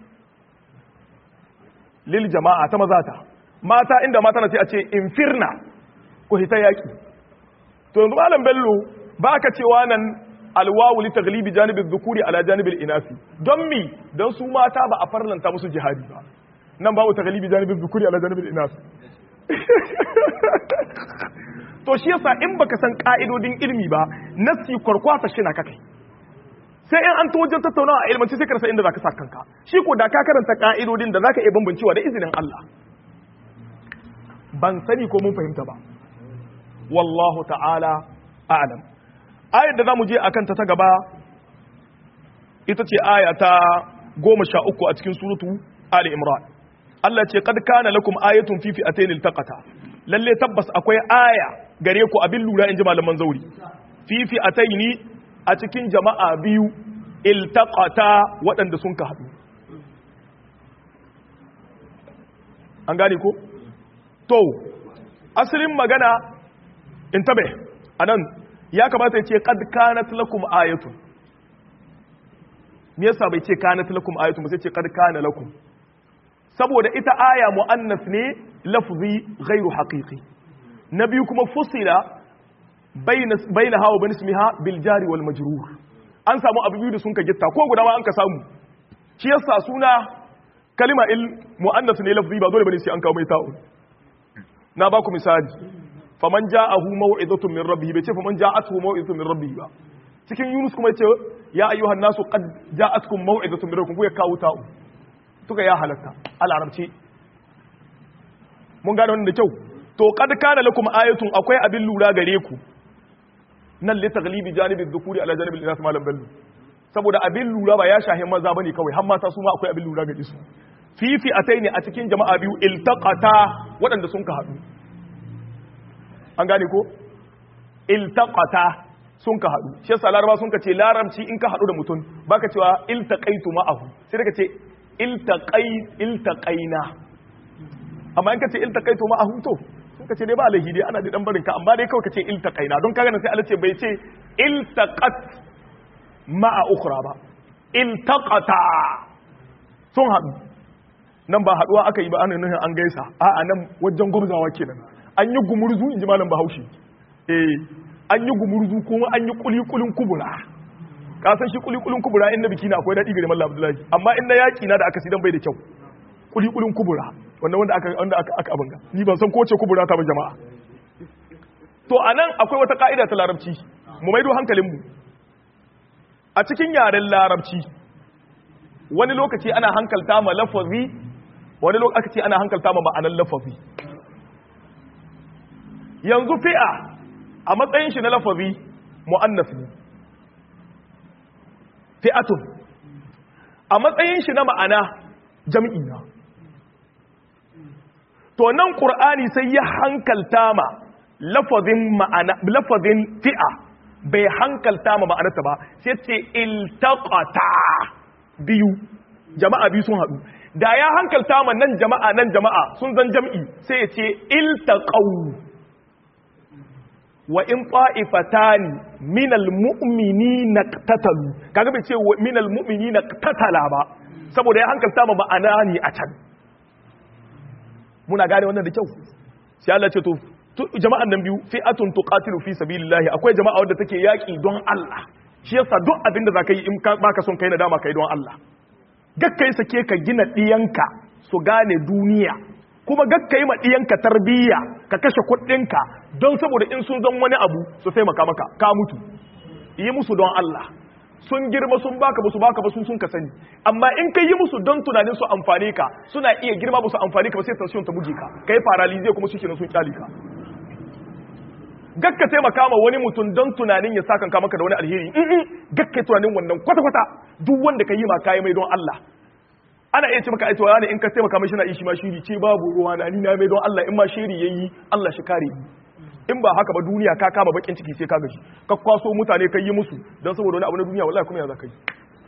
[SPEAKER 1] lil jama'a ta mazata mata inda mata na ce a ce infirna ku hita yaki to yanzu malam bello ba ka cewa nan alwawu li taglibi janibin dhukuri ala janibin inasi don mi don su mata ba a farlanta musu jihadi ba nan babu taglibi janibin dhukuri ala janibin inasi to shi yasa in baka san ka'idodin ilmi ba nasi kwarkwata shi na kakai sai in an ta wajen tattaunawa a ilmanci sai ka rasa inda za ka sa kanka shi ko da ka karanta ka'idodin da za ka iya bambancewa da izinin Allah ban sani ko mun fahimta ba wallahu ta'ala a'lam ayar da za mu je a kanta ta gaba ita ce aya ta goma sha uku a cikin surutu Ali Imran Allah ce kad kana lakum ayatun fi fi'atayn iltaqata lalle tabbas akwai aya gare ku abin lura in ji malaman zauri fi fi'atayn a cikin jama'a biyu iltaqata waɗanda sun ka haɗu an gane ko to asalin magana in tabe anan ya kamata ya ce qad kanat lakum ayatun me yasa bai ce kanat lakum ayatun ba sai ce qad kana lakum saboda ita aya muannas ne lafzi ghairu haqiqi na biyu kuma fusila baina hawa bani ismiha bil jari wal majrur an samu abu biyu da sun ka gitta ko guda ma an ka samu shi yasa suna kalima il muannas ne lafzi ba dole bane sai an kawo mai ta'un na ba ku misali faman ja'ahu maw'izatun min rabbih bai ce faman ja'atuhu maw'izatun min rabbih ba cikin yunus kuma yace ya ayyuhan nasu qad ja'atkum maw'izatun min rabbikum ku ya kawo ta'un tuka ya halatta a larabci mun gane wannan da kyau to qad kana lakum ayatun akwai abin lura gare ku nan li taglibi janibi dhukuri ala janibi al-inas malam ballu saboda abin lura ba ya shahi maza bane kawai har mata su ma akwai abin lura gare su fifi ataini a cikin jama'a biyu iltaqata waɗanda sun ka haɗu an gane ko iltaqata sun ka haɗu shi yasa laraba sun ka ce larabci in ka haɗu da mutum baka cewa iltaqaitu ma'ahu sai daga ce iltaqai iltaqaina amma in ka ce iltaqaitu ma'ahu to sun ka ce dai ba alaihi dai ana da dan barin ka amma dai kawai ka ce iltaqaina don kaga nan sai Allah ce bai ce iltaqat ma'a ukhra ba iltaqata sun haɗu nan ba haɗuwa aka yi ba ana nufin an gaisa a'a nan wajen gwamzawa kenan an yi gumurzu in ji malam bahaushe eh an yi gumurzu kuma an yi kulikulin kubura ka san shi kulikulin kubura in na biki na akwai daɗi gare mallam abdullahi amma in na yaƙi na da aka sidan bai da kyau kulikulin kubura wannan wanda aka wanda aka aka abinga ni ban san ko ce kubura ta ba jama'a to anan akwai wata ka'ida ta larabci mu maido hankalin mu a cikin yaren larabci wani lokaci ana hankalta ma lafazi wani lokaci ana hankalta ma ma'anar lafazi yanzu fi'a a matsayin shi na lafazi mu'annas ne fi'atun a matsayin shi na ma'ana jam'i na to nan qur'ani sai ya hankalta ma lafazin ma'ana lafazin fi'a bai hankalta ma ma'anarta ba sai ce iltaqata biyu jama'a biyu sun haɗu da ya hankalta ma nan jama'a nan jama'a sun zan jam'i sai ya ce iltaqaw wa in ta'ifatani minal mu'minina qatatalu kaga bai ce minal mu'minina qatala ba saboda ya hankalta ma ma'ana ne a can muna gane wannan da kyau sai Allah ce to jama'an nan biyu fi'atun tuqatilu fi sabilillah akwai jama'a wadda take yaki don Allah shi yasa duk abinda zaka yi in baka son kai nadama kai don Allah gakkai sake ka gina diyanka su gane duniya kuma gakkai ma diyanka tarbiyya ka kashe kuɗinka don saboda in sun zan wani abu su taimaka maka ka mutu yi musu don Allah sun girma sun baka ba su baka ba sun sun ka sani amma in kai yi musu don tunanin su amfane ka suna iya girma ba su amfane ka ba sai tension ta buge ka kai paralize kuma shi kenan sun kyale ka gakka taimaka ma wani mutum don tunanin ya saka ka maka da wani alheri in gakka tunanin wannan kwata kwata duk wanda ka yi ma kai mai don Allah ana iya ce maka aito ne in ka taimaka mai shi na ishi ma shiri ce babu ruwa na ni na mai don Allah in ma shiri yayi Allah shi kare ni in ba haka ba duniya ka kama bakin ciki sai ka gaji ka kwaso mutane kai yi musu don saboda wani abu na duniya wallahi kuma ya za ka yi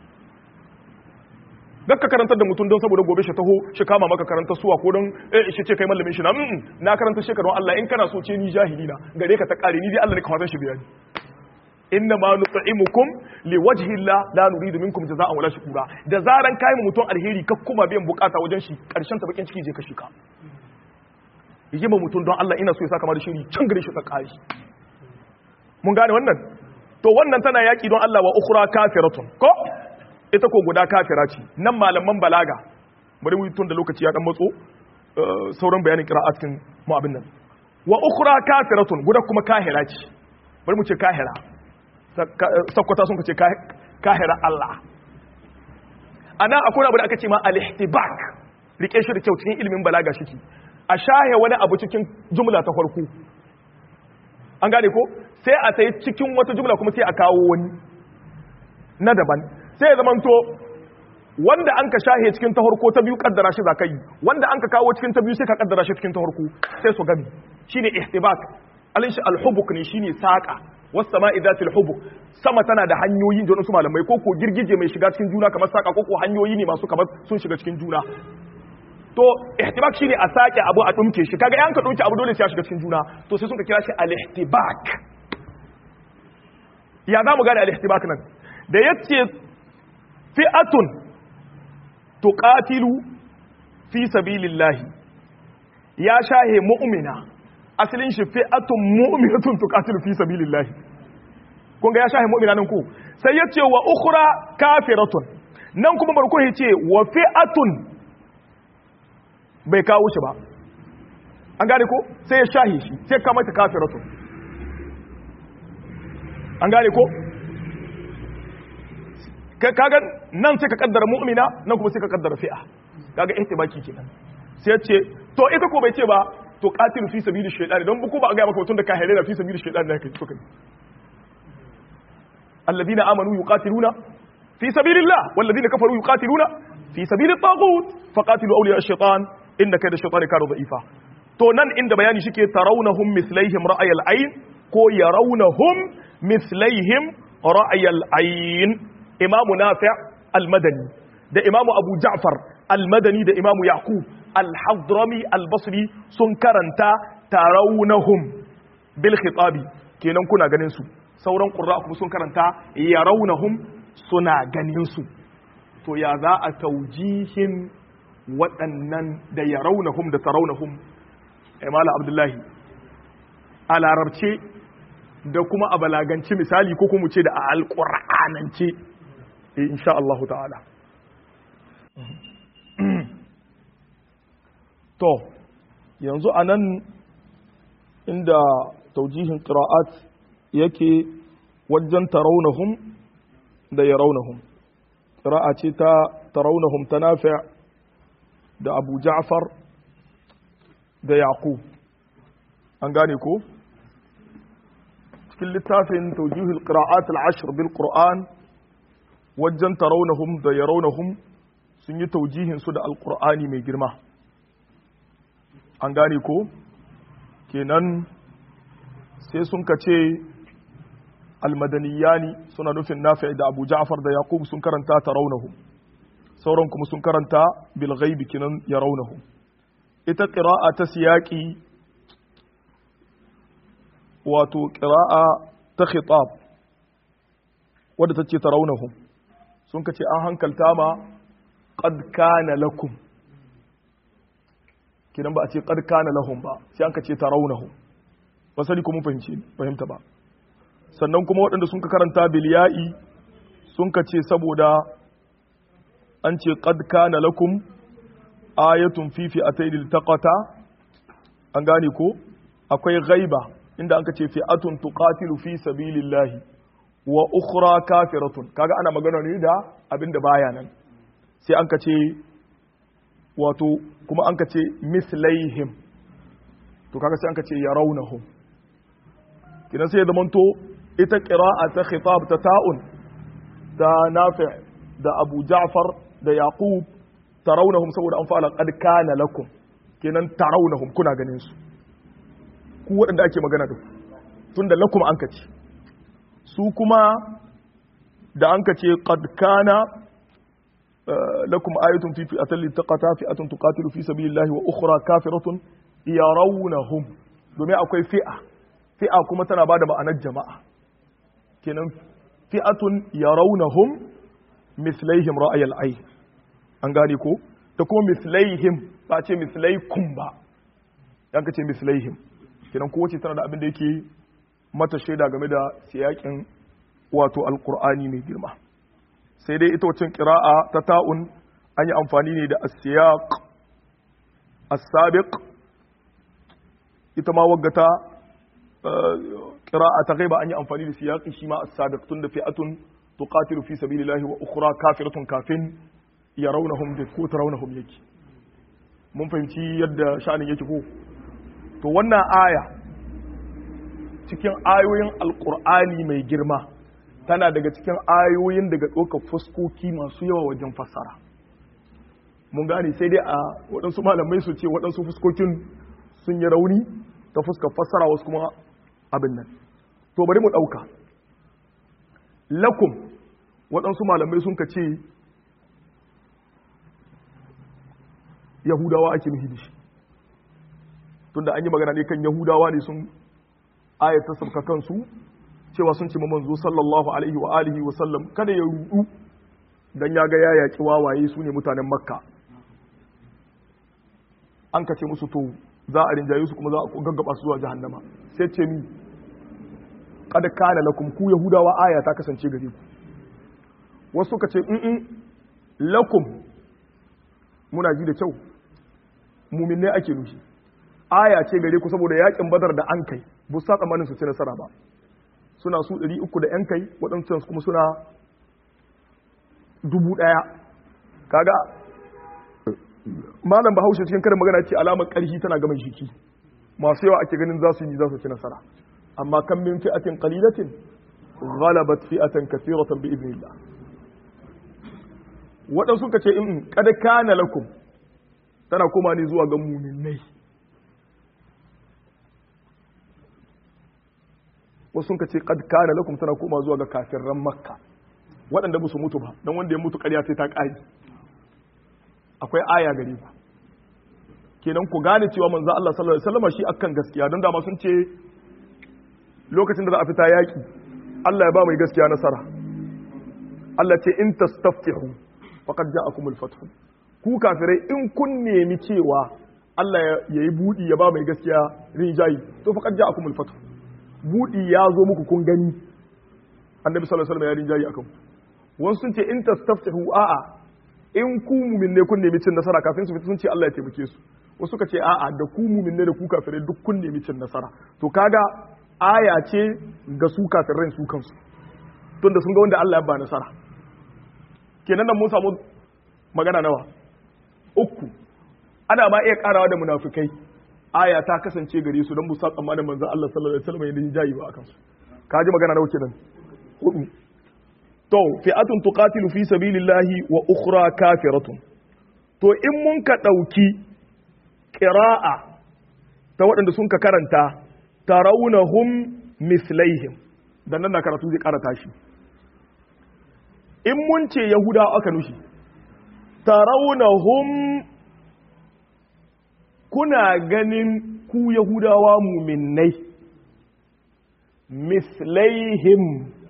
[SPEAKER 1] dan ka karantar da mutum don saboda gobe shi taho shi kama maka karanta suwa ko don eh shi ce kai mallamin shi na mm na karanta shi don Allah in kana so ce ni jahili na gare ka ta kare ni dai Allah ne ka fatan shi bayani inna ma nut'imukum liwajhi Allah la nuridu minkum jazaa'an wala shukura da zaran kai mutum alheri ka kuma biyan bukata wajen shi karshen ta bakin ciki je ka shika yi ma mutum don Allah ina so ya saka mara shiri can gare shi tsakari mun gane wannan to wannan tana yaki don Allah wa ukhra kafiratun ko ita ko guda kafira ce nan malaman balaga bari mu tun da lokaci ya dan matso sauran bayanin qira'a cikin mu abin nan wa ukhra kafiratun guda kuma kahira ce bari mu ce kahira sakwata sun ce kahira Allah ana akwai abu da aka ce ma al-ihtibak rike shi da kyau cikin ilimin balaga shi a shahe wani abu cikin jumla ta farko an gane ko sai a sai cikin wata jumla kuma sai a kawo wani na daban sai ya zamanto wanda an ka shahe cikin ta farko ta biyu kaddara shi zaka yi wanda an ka kawo cikin ta biyu sai ka kaddara shi cikin ta farko sai su gami shine ihtibak alin shi alhubuk ne shine saqa was sama'i dhatil hubuk sama tana da hanyoyi da wasu malamai ko ko girgije mai shiga cikin juna kamar saqa ko ko hanyoyi ne masu kamar sun shiga cikin juna to ihtibak shine a sake abu a dumke shi kaga yan ka dumke abu dole sai ya shiga cikin juna to sai sun ka kira shi al-ihtibak ya za mu gane al-ihtibak nan da yace fi'atun tuqatilu fi sabilillahi ya shahe mu'mina asalin shi fi'atun mu'minatun tuqatilu fi sabilillahi kun ga ya shahe mu'mina nan ko sai yace wa ukhra kafiratun nan kuma barko yace wa fi'atun bai kawo shi ba an gane ko sai ya shahi shi sai ka mata kafiratun an gane ko kaga nan sai ka kaddara mu'mina nan kuma sai ka kaddara fi'a kaga ihtibaki kenan sai ya ce to ita ko bai ce ba to qatilu fi sabili shaytan don buku ba ga maka mutun da ka halala fi sabili shaytan da kai suka alladhina amanu yuqatiluna fi sabilillah walladhina kafaru yuqatiluna fi sabili taghut faqatilu awliya ash-shaytan inda kai da shaytan ka da'ifa to nan inda bayani shike tarawnahum mislaihim ra'ayal ayn ko yarawnahum mislaihim ra'ayal ayn imamu nafi' al-madani da imamu abu ja'far al-madani da imamu yaqub al-hadrami al-basri sun karanta tarawnahum bil khitabi kenan kuna ganin su sauran qurra kuma sun karanta yarawnahum suna ganin su to ya za a taujihin waɗannan da yarawnahum da tarawnahum imala abdullahi a larabce da kuma a balaganci misali ko kuma ce da a alƙur'anance insha Allah ta'ala to yanzu a nan inda taujihin ƙira'at yake wajen taraunahum da ya raunahum ƙira'a ce ta taraunahum ta nafi da abu ja'far da yaqub an gane ko cikin littafin tawjihul qira'at al-ashr bil qur'an wajen tarawnahum da yarawnahum sun yi taujihin su da alqur'ani mai girma an gane ko kenan sai sun kace almadaniyani suna nufin nafi da abu ja'far da yaqub sun karanta tarawnahum sauran kuma sun karanta bil ghaibi kinan yarawnahum ita qira'a ta siyaqi wato qira'a ta khitab wadda ta ce tarawnahum sun kace an hankalta ma qad kana lakum kinan ba a ce qad kana lahum ba sai an kace tarawnahum ba sani ko mun fahimci fahimta ba sannan kuma waɗanda sun ka karanta biliya'i sun ka ce saboda an ce qad kana lakum ayatun fi fi'atayn taqata an gane ko akwai ghaiba inda an ka ce fi'atun tuqatilu fi sabilillahi wa ukhra kafiratun kaga ana magana ne da abinda baya nan sai an ka ce wato kuma an ka ce mislaihim to kaga sai an ka ce yarawnahum kidan sai ya zamanto ita ƙira'a ta khitab ta ta'un da nafi' da abu ja'far da yaqub tarawnahum saboda an fara qad kana lakum kenan tarawnahum kuna ganin su ku waɗanda ake magana da ku tunda lakum an kace su kuma da an kace qad kana lakum ayatun fi fi'atin littaqata fi'atun tuqatilu fi sabilillahi wa ukhra kafiratun yarawnahum domin akwai fi'a fi'a kuma tana bada ma'anar jama'a kenan fi'atun yarawnahum mislaihim ra'ayal ay an gane ko da kuma mislaihim ba ce mislaikum ba yan ka ce mislaihim kenan kowace tana da abin da yake mata shaida game da siyakin wato alqur'ani mai girma sai dai ita wacin qira'a ta ta'un an yi amfani ne da as-siyaq as-sabiq ita ma waggata qira'a ta ghaiba an yi amfani da siyaqi shi ma as-sabiq tun da fi'atun tuqatilu fi sabilillahi wa ukhra kafiratun kafin yarawnahum da ko tarawnahum yake mun fahimci yadda sha'anin yake ko to wannan aya cikin ayoyin alqur'ani mai girma tana daga cikin ayoyin daga ɗaukar fuskoki masu yawa wajen fassara mun gane sai dai a waɗansu malamai su ce waɗansu fuskokin sun yi rauni ta fuskar fassara wasu kuma abin nan to bari mu ɗauka lakum waɗansu malamai sun ka ce yahudawa ake nufi da shi tunda an yi magana ne kan yahudawa ne sun ayata sabka kansu cewa sun ce manzo sallallahu alaihi wa alihi wa sallam kada ya rudu dan ya ga ya yaki wawaye su ne mutanen makka an ka ce musu to za a rinjaye su kuma za a gaggaba su zuwa jahannama sai ce mi kad kana lakum ku yahudawa aya ta kasance gare ku wasu ka ce in lakum muna ji da kyau muminai ake nufi aya ce gare ku saboda yakin badar da an kai bu sa tsammanin su ci nasara ba suna su 300 da yan kai waɗansu kuma suna dubu ɗaya kaga malam bahaushe cikin karin magana ce alamar ƙarfi tana gama jiki masu yawa ake ganin za su yi za su ci nasara amma kan min fi'atin qalilatin ghalabat fi'atan kathiratan bi idnillah waɗansu ka ce in kada kana lakum tana koma ne zuwa ga muminai wasu ka ce kad kana lakum tana koma zuwa ga kafirran makka waɗanda ba su mutu ba don wanda ya mutu ƙarya sai ta ƙari akwai aya gare ku kenan ku gane cewa manzo Allah sallallahu alaihi wasallam shi akan gaskiya don dama sun ce lokacin da za a fita yaki Allah ya ba mai gaskiya nasara Allah ce in tastaftihu faqad ja'akumul fathu ku kafirai in kun nemi cewa Allah ya yi budi ya ba mai gaskiya rinjayi to faqad ja'akumul fathu budi ya zo muku kun gani annabi sallallahu alaihi wasallam ya rinjayi akan wasu sun ce in tastaftihu a'a in ku mumin ne kun nemi cin nasara kafin su fita sun ce Allah ya taimake su wasu suka ce a'a da ku mumin ne da ku kafirai duk kun nemi cin nasara to kaga aya ce ga su kafirai su kansu tunda sun ga wanda Allah ya ba nasara kenan nan mun samu magana nawa uku ana ma iya karawa da munafikai aya ta kasance gare su don musa tsammanin manzon Allah sallallahu alaihi wasallam ya jayi ba akan su ka ji magana nawa kenan hudu to fi'atun tuqatilu fi sabilillahi wa ukhra kafiratun to in mun ka dauki qira'a ta waɗanda sun ka karanta tarawnahum mislaihim dan nan na karatu zai karata shi in mun ce yahuda aka nushi tarawnahum kuna ganin ku yahudawa muminnai mislaihim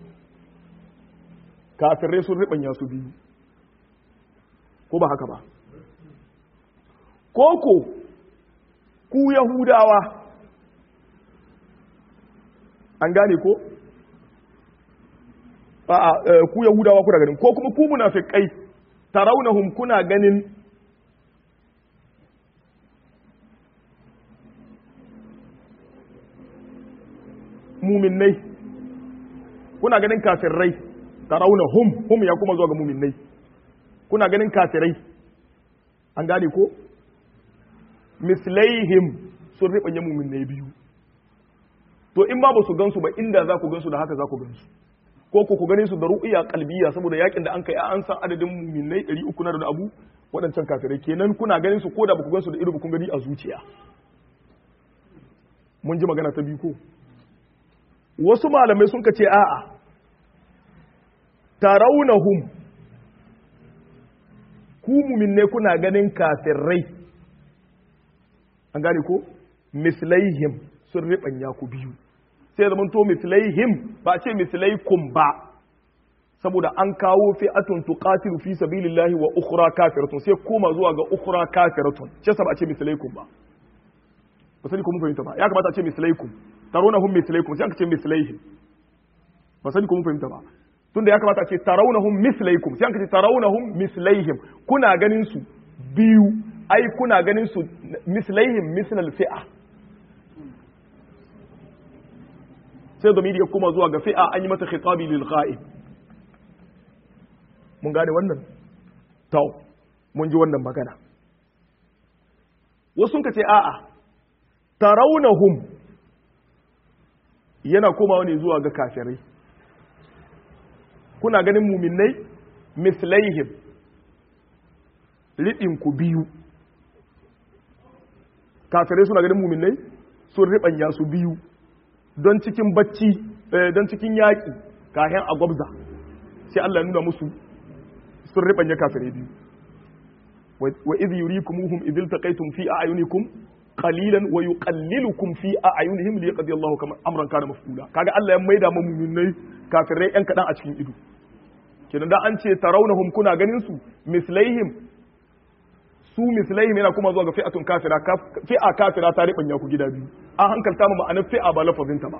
[SPEAKER 1] kafirai sun riɓanya su biyu ko ba haka ba koko ku yahudawa an gane ko a'a ku yahudawa kuna ganin ko kuma ku munafiqai tarawnahum kuna ganin muminnai kuna ganin kafirai tarauna hum hum ya kuma zuwa ga muminnai kuna ganin kafirai an gane ko mislaihim sun riɓanya muminnai biyu to in ba su gansu ba inda za ku gansu da haka za ku gansu ko ku gane su da ru'iya kalbiya saboda yakin da an kai an san adadin muminnai 300 na da abu waɗancan kafirai kenan kuna ganin su ko da ba ku gansu da ido ba kun gani a zuciya mun ji magana ta biyu ko wasu malamai sun ka ce a'a taraunahum ku muminne kuna ganin kafirai an gane ko mislaihim sun riɓanya ku biyu sai zaman to mislaihim ba ce mislaikum ba saboda an kawo fi'atun tuqatilu fi sabilillahi wa ukhra kafiratun sai koma zuwa ga ukhra kafiratun ce sa ba ce mislaikum ba ba sani ko mun fahimta ba ya kamata a ce mislaikum tarawunahum mislaikum sai aka ce mislaihim ba sani ko mun fahimta ba tunda ya kamata a ce tarawunahum mislaikum sai aka ce tarawunahum mislaihim kuna ganin su biyu ai kuna ganin su mislaihim mislal fi'a sai domini ya kuma zuwa ga fi'a an yi mata khitabi lil ghaib mun gane wannan to mun ji wannan magana wasu ka ce a'a taraunahum yana komawa ne zuwa ga kafirai kuna ganin muminai mislaihim riɗin ku biyu kafirai suna ganin muminai sun riɓanya su biyu don cikin bacci don cikin yaƙi kayan a gwabza sai Allah nuna musu sun riɓanya kafirai biyu wa idh yurikumuhum idh iltaqaytum fi a'yunikum qalilan wa yuqallilukum fi a'yunihim li yaqdi Allahu kama amran kana maf'ula kaga Allah ya maida mu mu'minai kafirai yan kadan a cikin ido kenan da an ce tarawnahum kuna ganin su mislaihim su mislaihim yana kuma zuwa ga fi'atun kafira fi'a kafira ta ribanya ku gida biyu an hankalta mu ma'anar fi'a ba lafazin ta ba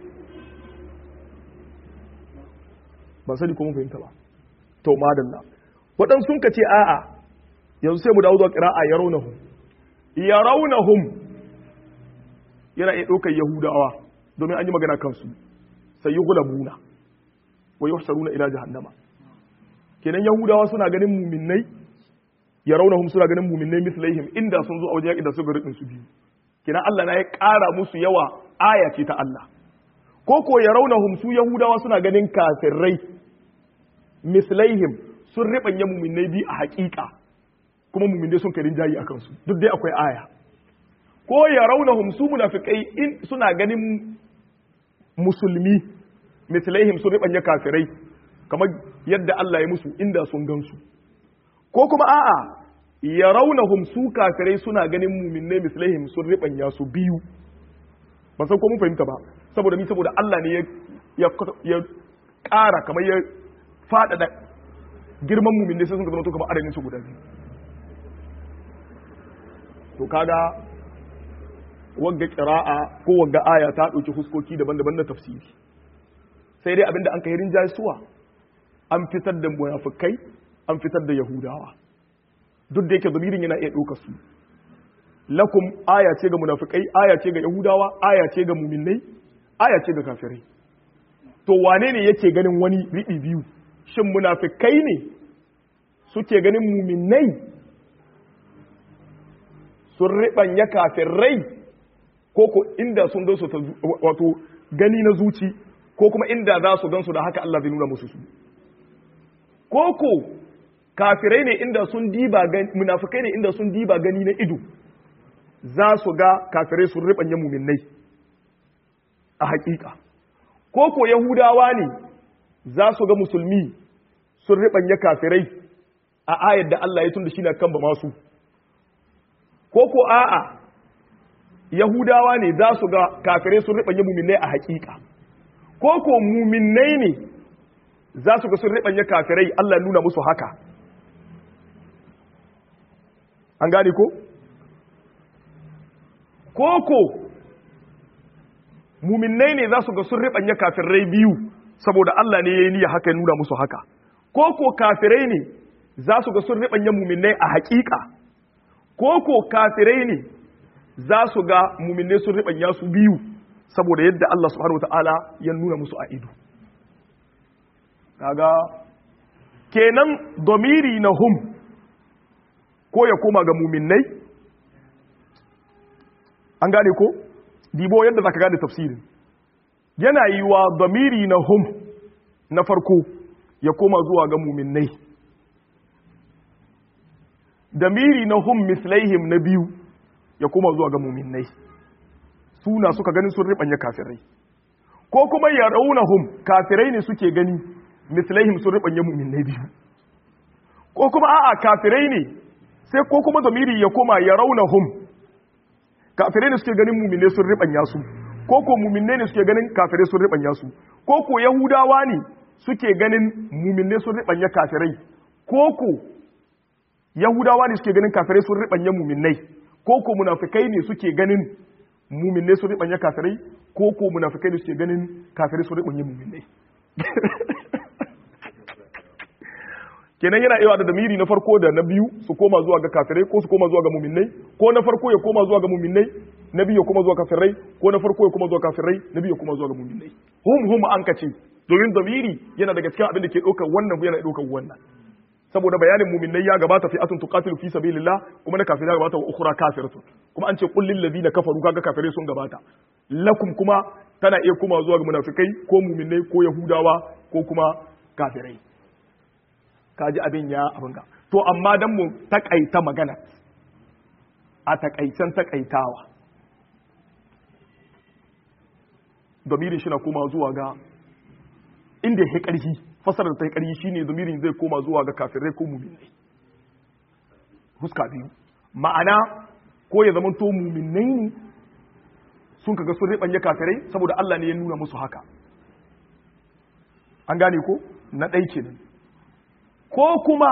[SPEAKER 1] ba sani ko mun fahimta ba to madalla waɗansu sun ka ce a'a yanzu sai mu dawo zuwa qira'a yarawnahum yarawnahum yana iya ɗaukar yahudawa domin an yi magana kansu sai yi gulabuna wa yuhsaruna ila jahannama kenan yahudawa suna ganin muminnai yarawnahum suna ganin muminnai mislaihim inda sun zo a wajen yaƙi da suka rubin su biyu kenan Allah na ya ƙara musu yawa aya ce ta Allah ko ko yarawnahum su yahudawa suna ganin kafirai mislaihim sun ribanya muminnai biyu a haƙiƙa kuma muminnai sun karin jayi a kansu duk dai akwai aya ko ya raunahum su munafikai in suna ganin musulmi mislaihim sun ribanya kafirai kamar yadda Allah ya musu inda sun gansu ko kuma a'a ya raunahum su kafirai suna ganin muminai mislaihim sun ribanya su biyu ban san ko mun fahimta ba saboda ni saboda Allah ne ya ya ƙara kamar ya faɗaɗa girman muminai sai sun zama to kamar adadin su guda biyu to kaga wagga qira'a ko wagga aya ta dauki huskoki daban-daban na tafsiri sai dai abinda an kai rinjaye suwa an fitar da munafikai an fitar da yahudawa duk da yake zamirin yana iya ɗaukar su lakum aya ce ga munafikai aya ce ga yahudawa aya ce ga muminai aya ce ga kafirai to wane ne yake ganin wani riɓi biyu shin munafikai ne suke ganin muminai sun riɓanya kafirai ko ko inda sun zo su wato gani na zuci ko kuma inda za su gansu da haka Allah zai nuna musu su ko ko kafirai ne inda sun diba gani munafikai ne inda sun diba gani na ido za su ga kafirai sun ribanye muminai a hakika ko ko yahudawa ne za su ga musulmi sun ribanye kafirai a ayar da Allah ya tunda shi na kan ba masu ko ko a'a yahudawa ne za su ga kafirai sun ribanye muminai a hakika ko ko muminai ne za su ga sun ribanye kafirai Allah ya nuna musu haka an gane ko ko ko muminai ne za su ga sun ribanye kafirai biyu saboda Allah ne ya yi niyya haka ya nuna musu haka ko ko kafirai ne za su ga sun ribanye muminai a hakika ko ko kafirai ne za su ga muminai sun ribanya su biyu saboda yadda Allah subhanahu wataala ya nuna musu a ido kaga kenan domiri na hum ko ya koma ga muminai an gane ko dibo yadda zaka gane tafsirin yana yi wa domiri na hum na farko ya koma zuwa ga muminai damiri na hum mislaihim na biyu ya koma zuwa ga muminai suna suka ganin sun ribanya kafirai ko kuma ya rauna hum kafirai ne suke gani mislaihim sun ribanya muminai biyu ko kuma a'a kafirai ne sai ko kuma damiri ya koma ya rauna hum kafirai ne suke ganin muminai sun ribanya su ko ko muminai ne suke ganin kafirai sun ribanya su ko ko yahudawa ne suke ganin muminai sun ribanya kafirai ko ko yahudawa ne suke ganin kafirai sun ribanya muminai ko ko munafikai ne suke ganin muminai sun ribanya kafirai ko ko munafikai ne suke ganin kafirai sun ribanya muminai kenan yana iya da damiri na farko da na biyu su koma zuwa ga kafirai ko su koma zuwa ga muminai ko na farko ya koma zuwa ga muminai na biyu ya koma zuwa kafirai ko na farko ya koma zuwa kafirai na biyu ya koma zuwa ga muminai hum hum an kace domin damiri yana daga cikin abin da ke ɗaukar wannan yana ɗaukar wannan saboda bayanin muminai ya gabata fi atun tuqatilu fi sabilillah kuma na kafirai ya gabata wa ukhra kafiratun kuma an ce qul lil ladina kafaru kaga kafirai sun gabata lakum kuma tana iya koma zuwa ga munafikai ko muminai ko yahudawa ko kuma kafirai kaji abin ya abin ga to amma dan mu takaita magana a takaicen takaitawa domirin shi na koma zuwa ga inda ya ƙarfi fasarar ta ƙarfi shine domirin zai koma zuwa ga kafirai ko muminai huska biyu ma'ana ko ya zama to muminai ne sun kaga sun riɓanya kafirai saboda Allah ne ya nuna musu haka an gane ko na ɗai kenan ko kuma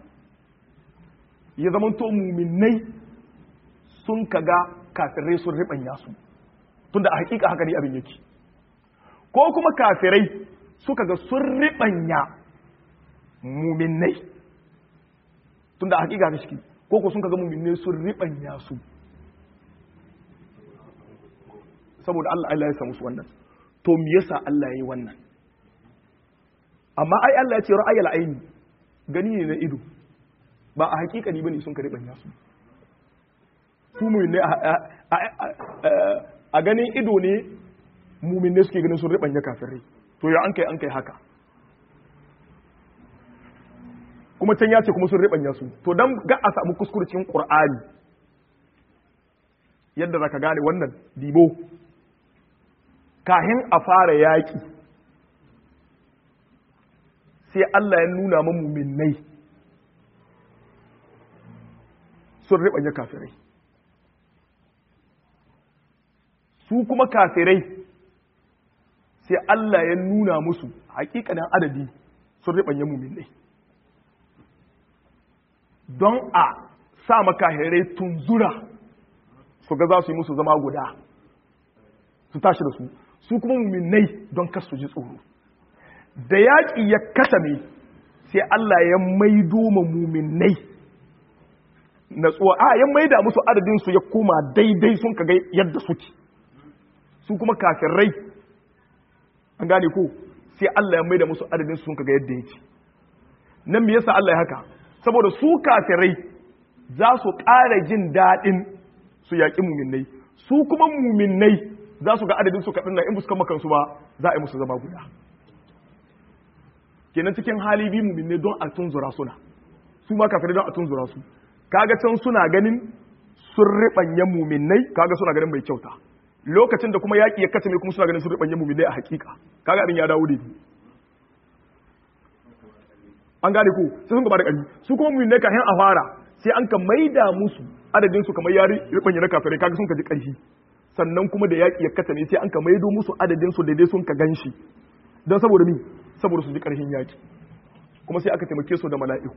[SPEAKER 1] ya zama to muminai sun kaga kafirai sun riɓanya su tunda a hakika haka ne abin yake ko kuma kafirai suka ga sun riɓanya muminai tunda a hakika haka shi ko ko sun kaga muminai sun riɓanya su saboda Allah Allah ya samu su wannan to me yasa Allah ya yi wannan amma ai Allah ya ce ra'ayal aini gani ne na ido ba a hakikani bane sun kare banya su su mu ne a ganin ido ne mumin ne suke ganin sun ribanya kafirai to ya an kai an kai haka kuma can ya ce kuma sun ribanya su to dan ga a samu kuskurcin qur'ani yadda zaka gane wannan dibo kahin a fara yaki sai Allah ya nuna ma muminai sun riɓanya kafirai su kuma kafirai sai Allah ya nuna musu hakikanin adadi sun riɓanya muminai don a sa makahirai tunzura su ga za su yi musu zama guda su tashi da su su kuma muminai don kar su ji tsoro da yaƙi ya kasame sai Allah ya maido ma muminai natsuwa a ya maida musu adadin su ya koma daidai sun kaga yadda suke su kuma kafirai an gane ko sai Allah ya maida musu adadin su sun kaga yadda yake nan me yasa Allah ya haka saboda su kafirai za su ƙara jin daɗin su yaƙi muminai su kuma muminai za su ga adadin su kaɗan na in buskan makansu ba za a yi musu zama guda kenan cikin hali bi mu'minne don a tunzura suna su ma kafirai don a tunzura su kaga can suna ganin sun riɓanya mu'minnai kaga suna ganin mai kyauta lokacin da kuma yaƙi ya kace mai kuma suna ganin sun riɓanya mu'minnai a hakika kaga abin ya dawo da an gane ko sai sun gaba da ƙarfi su kuma mu'minnai kafin a fara sai an ka maida musu adadin su kamar yari riɓanya na kafirai kaga sun ka ji ƙarfi sannan kuma da yaƙi ya kace ne sai an ka maido musu adadin su daidai sun ka ganshi don saboda mi saboda su ji ƙarfin yaƙi kuma sai aka taimake su da mala'iku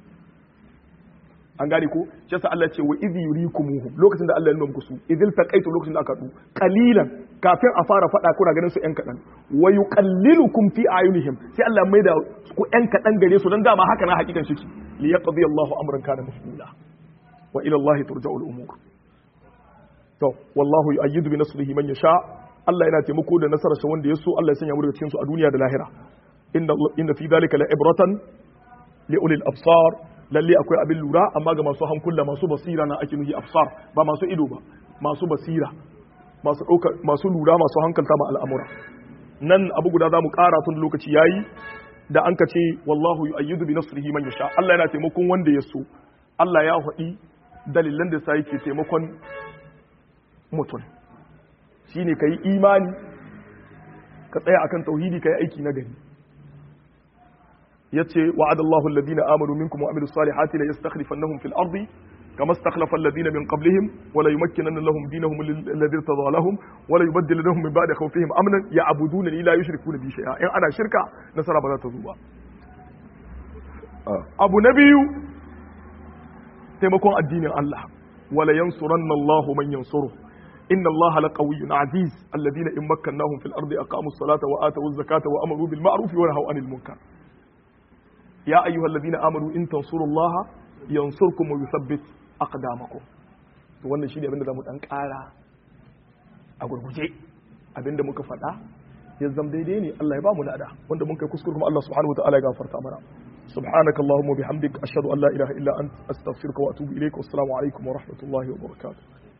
[SPEAKER 1] an gane ko shi yasa Allah ce wa idh yurikumuhum lokacin da Allah ya nuna muku su idil taqaitu lokacin da aka du qalilan kafin a fara fada kuna ganin su yan kadan wa yuqallilukum fi ayunihim sai Allah mai da ku yan kadan gare su dan dama haka na hakikan shi li yaqdi Allahu amran kana mafula wa ila Allah turja'u al-umur to wallahu yu'ayyidu bi nasrihi man yasha Allah yana taimako da nasarar sa wanda ya so Allah ya sanya mu daga cikin su a duniya da lahira inna inna fi dhalika la ibratan li ulil absar lalle akwai abin lura amma ga masu hankula masu basira na ake nuhi absar ba masu ido ba masu basira masu ɗauka masu lura masu hankalta ma al'amura nan abu guda za mu ƙara tun lokaci yayi da an ka ce wallahu yu'ayyidu bi nasrihi man yasha Allah yana taimakon wanda ya so Allah ya faɗi dalilan da sai yake taimakon mutum shine kai imani ka tsaya akan tauhidi kai aiki na gari yace wa'ada Allahu alladhina amanu minkum wa amilus salihati la yastakhlifannahum fil ardi kama istakhlafa alladhina min qablihim wa la yumakkinanna lahum dinahum alladhi irtada lahum wa la yubaddilannahum min ba'di khawfihim amnan ya'budunani la yushrikuna bi shay'a in ana shirka nasara ba za ta zo ba abu na biyu taimakon addinin Allah wala yansuranna Allahu man yansuru inna Allah laqawiyyun aziz alladhina in makkannahum fil ardi aqamus salata wa atawuz zakata wa amaru bil ma'ruf wa nahaw anil munkar ya ayyuhal ladina amanu in tansurullaha yansurkum wa yuthabbit aqdamakum to wannan shine abinda zamu dan kara a gurguje abinda muka faɗa ya zam daidai ne Allah ya ba mu nada wanda mun kai kuskure kuma Allah subhanahu wa ta'ala ya gafarta mana subhanaka allahumma bihamdik ashhadu an la ilaha illa anta astaghfiruka wa atubu ilaik wassalamu alaikum wa rahmatullahi wa barakatuh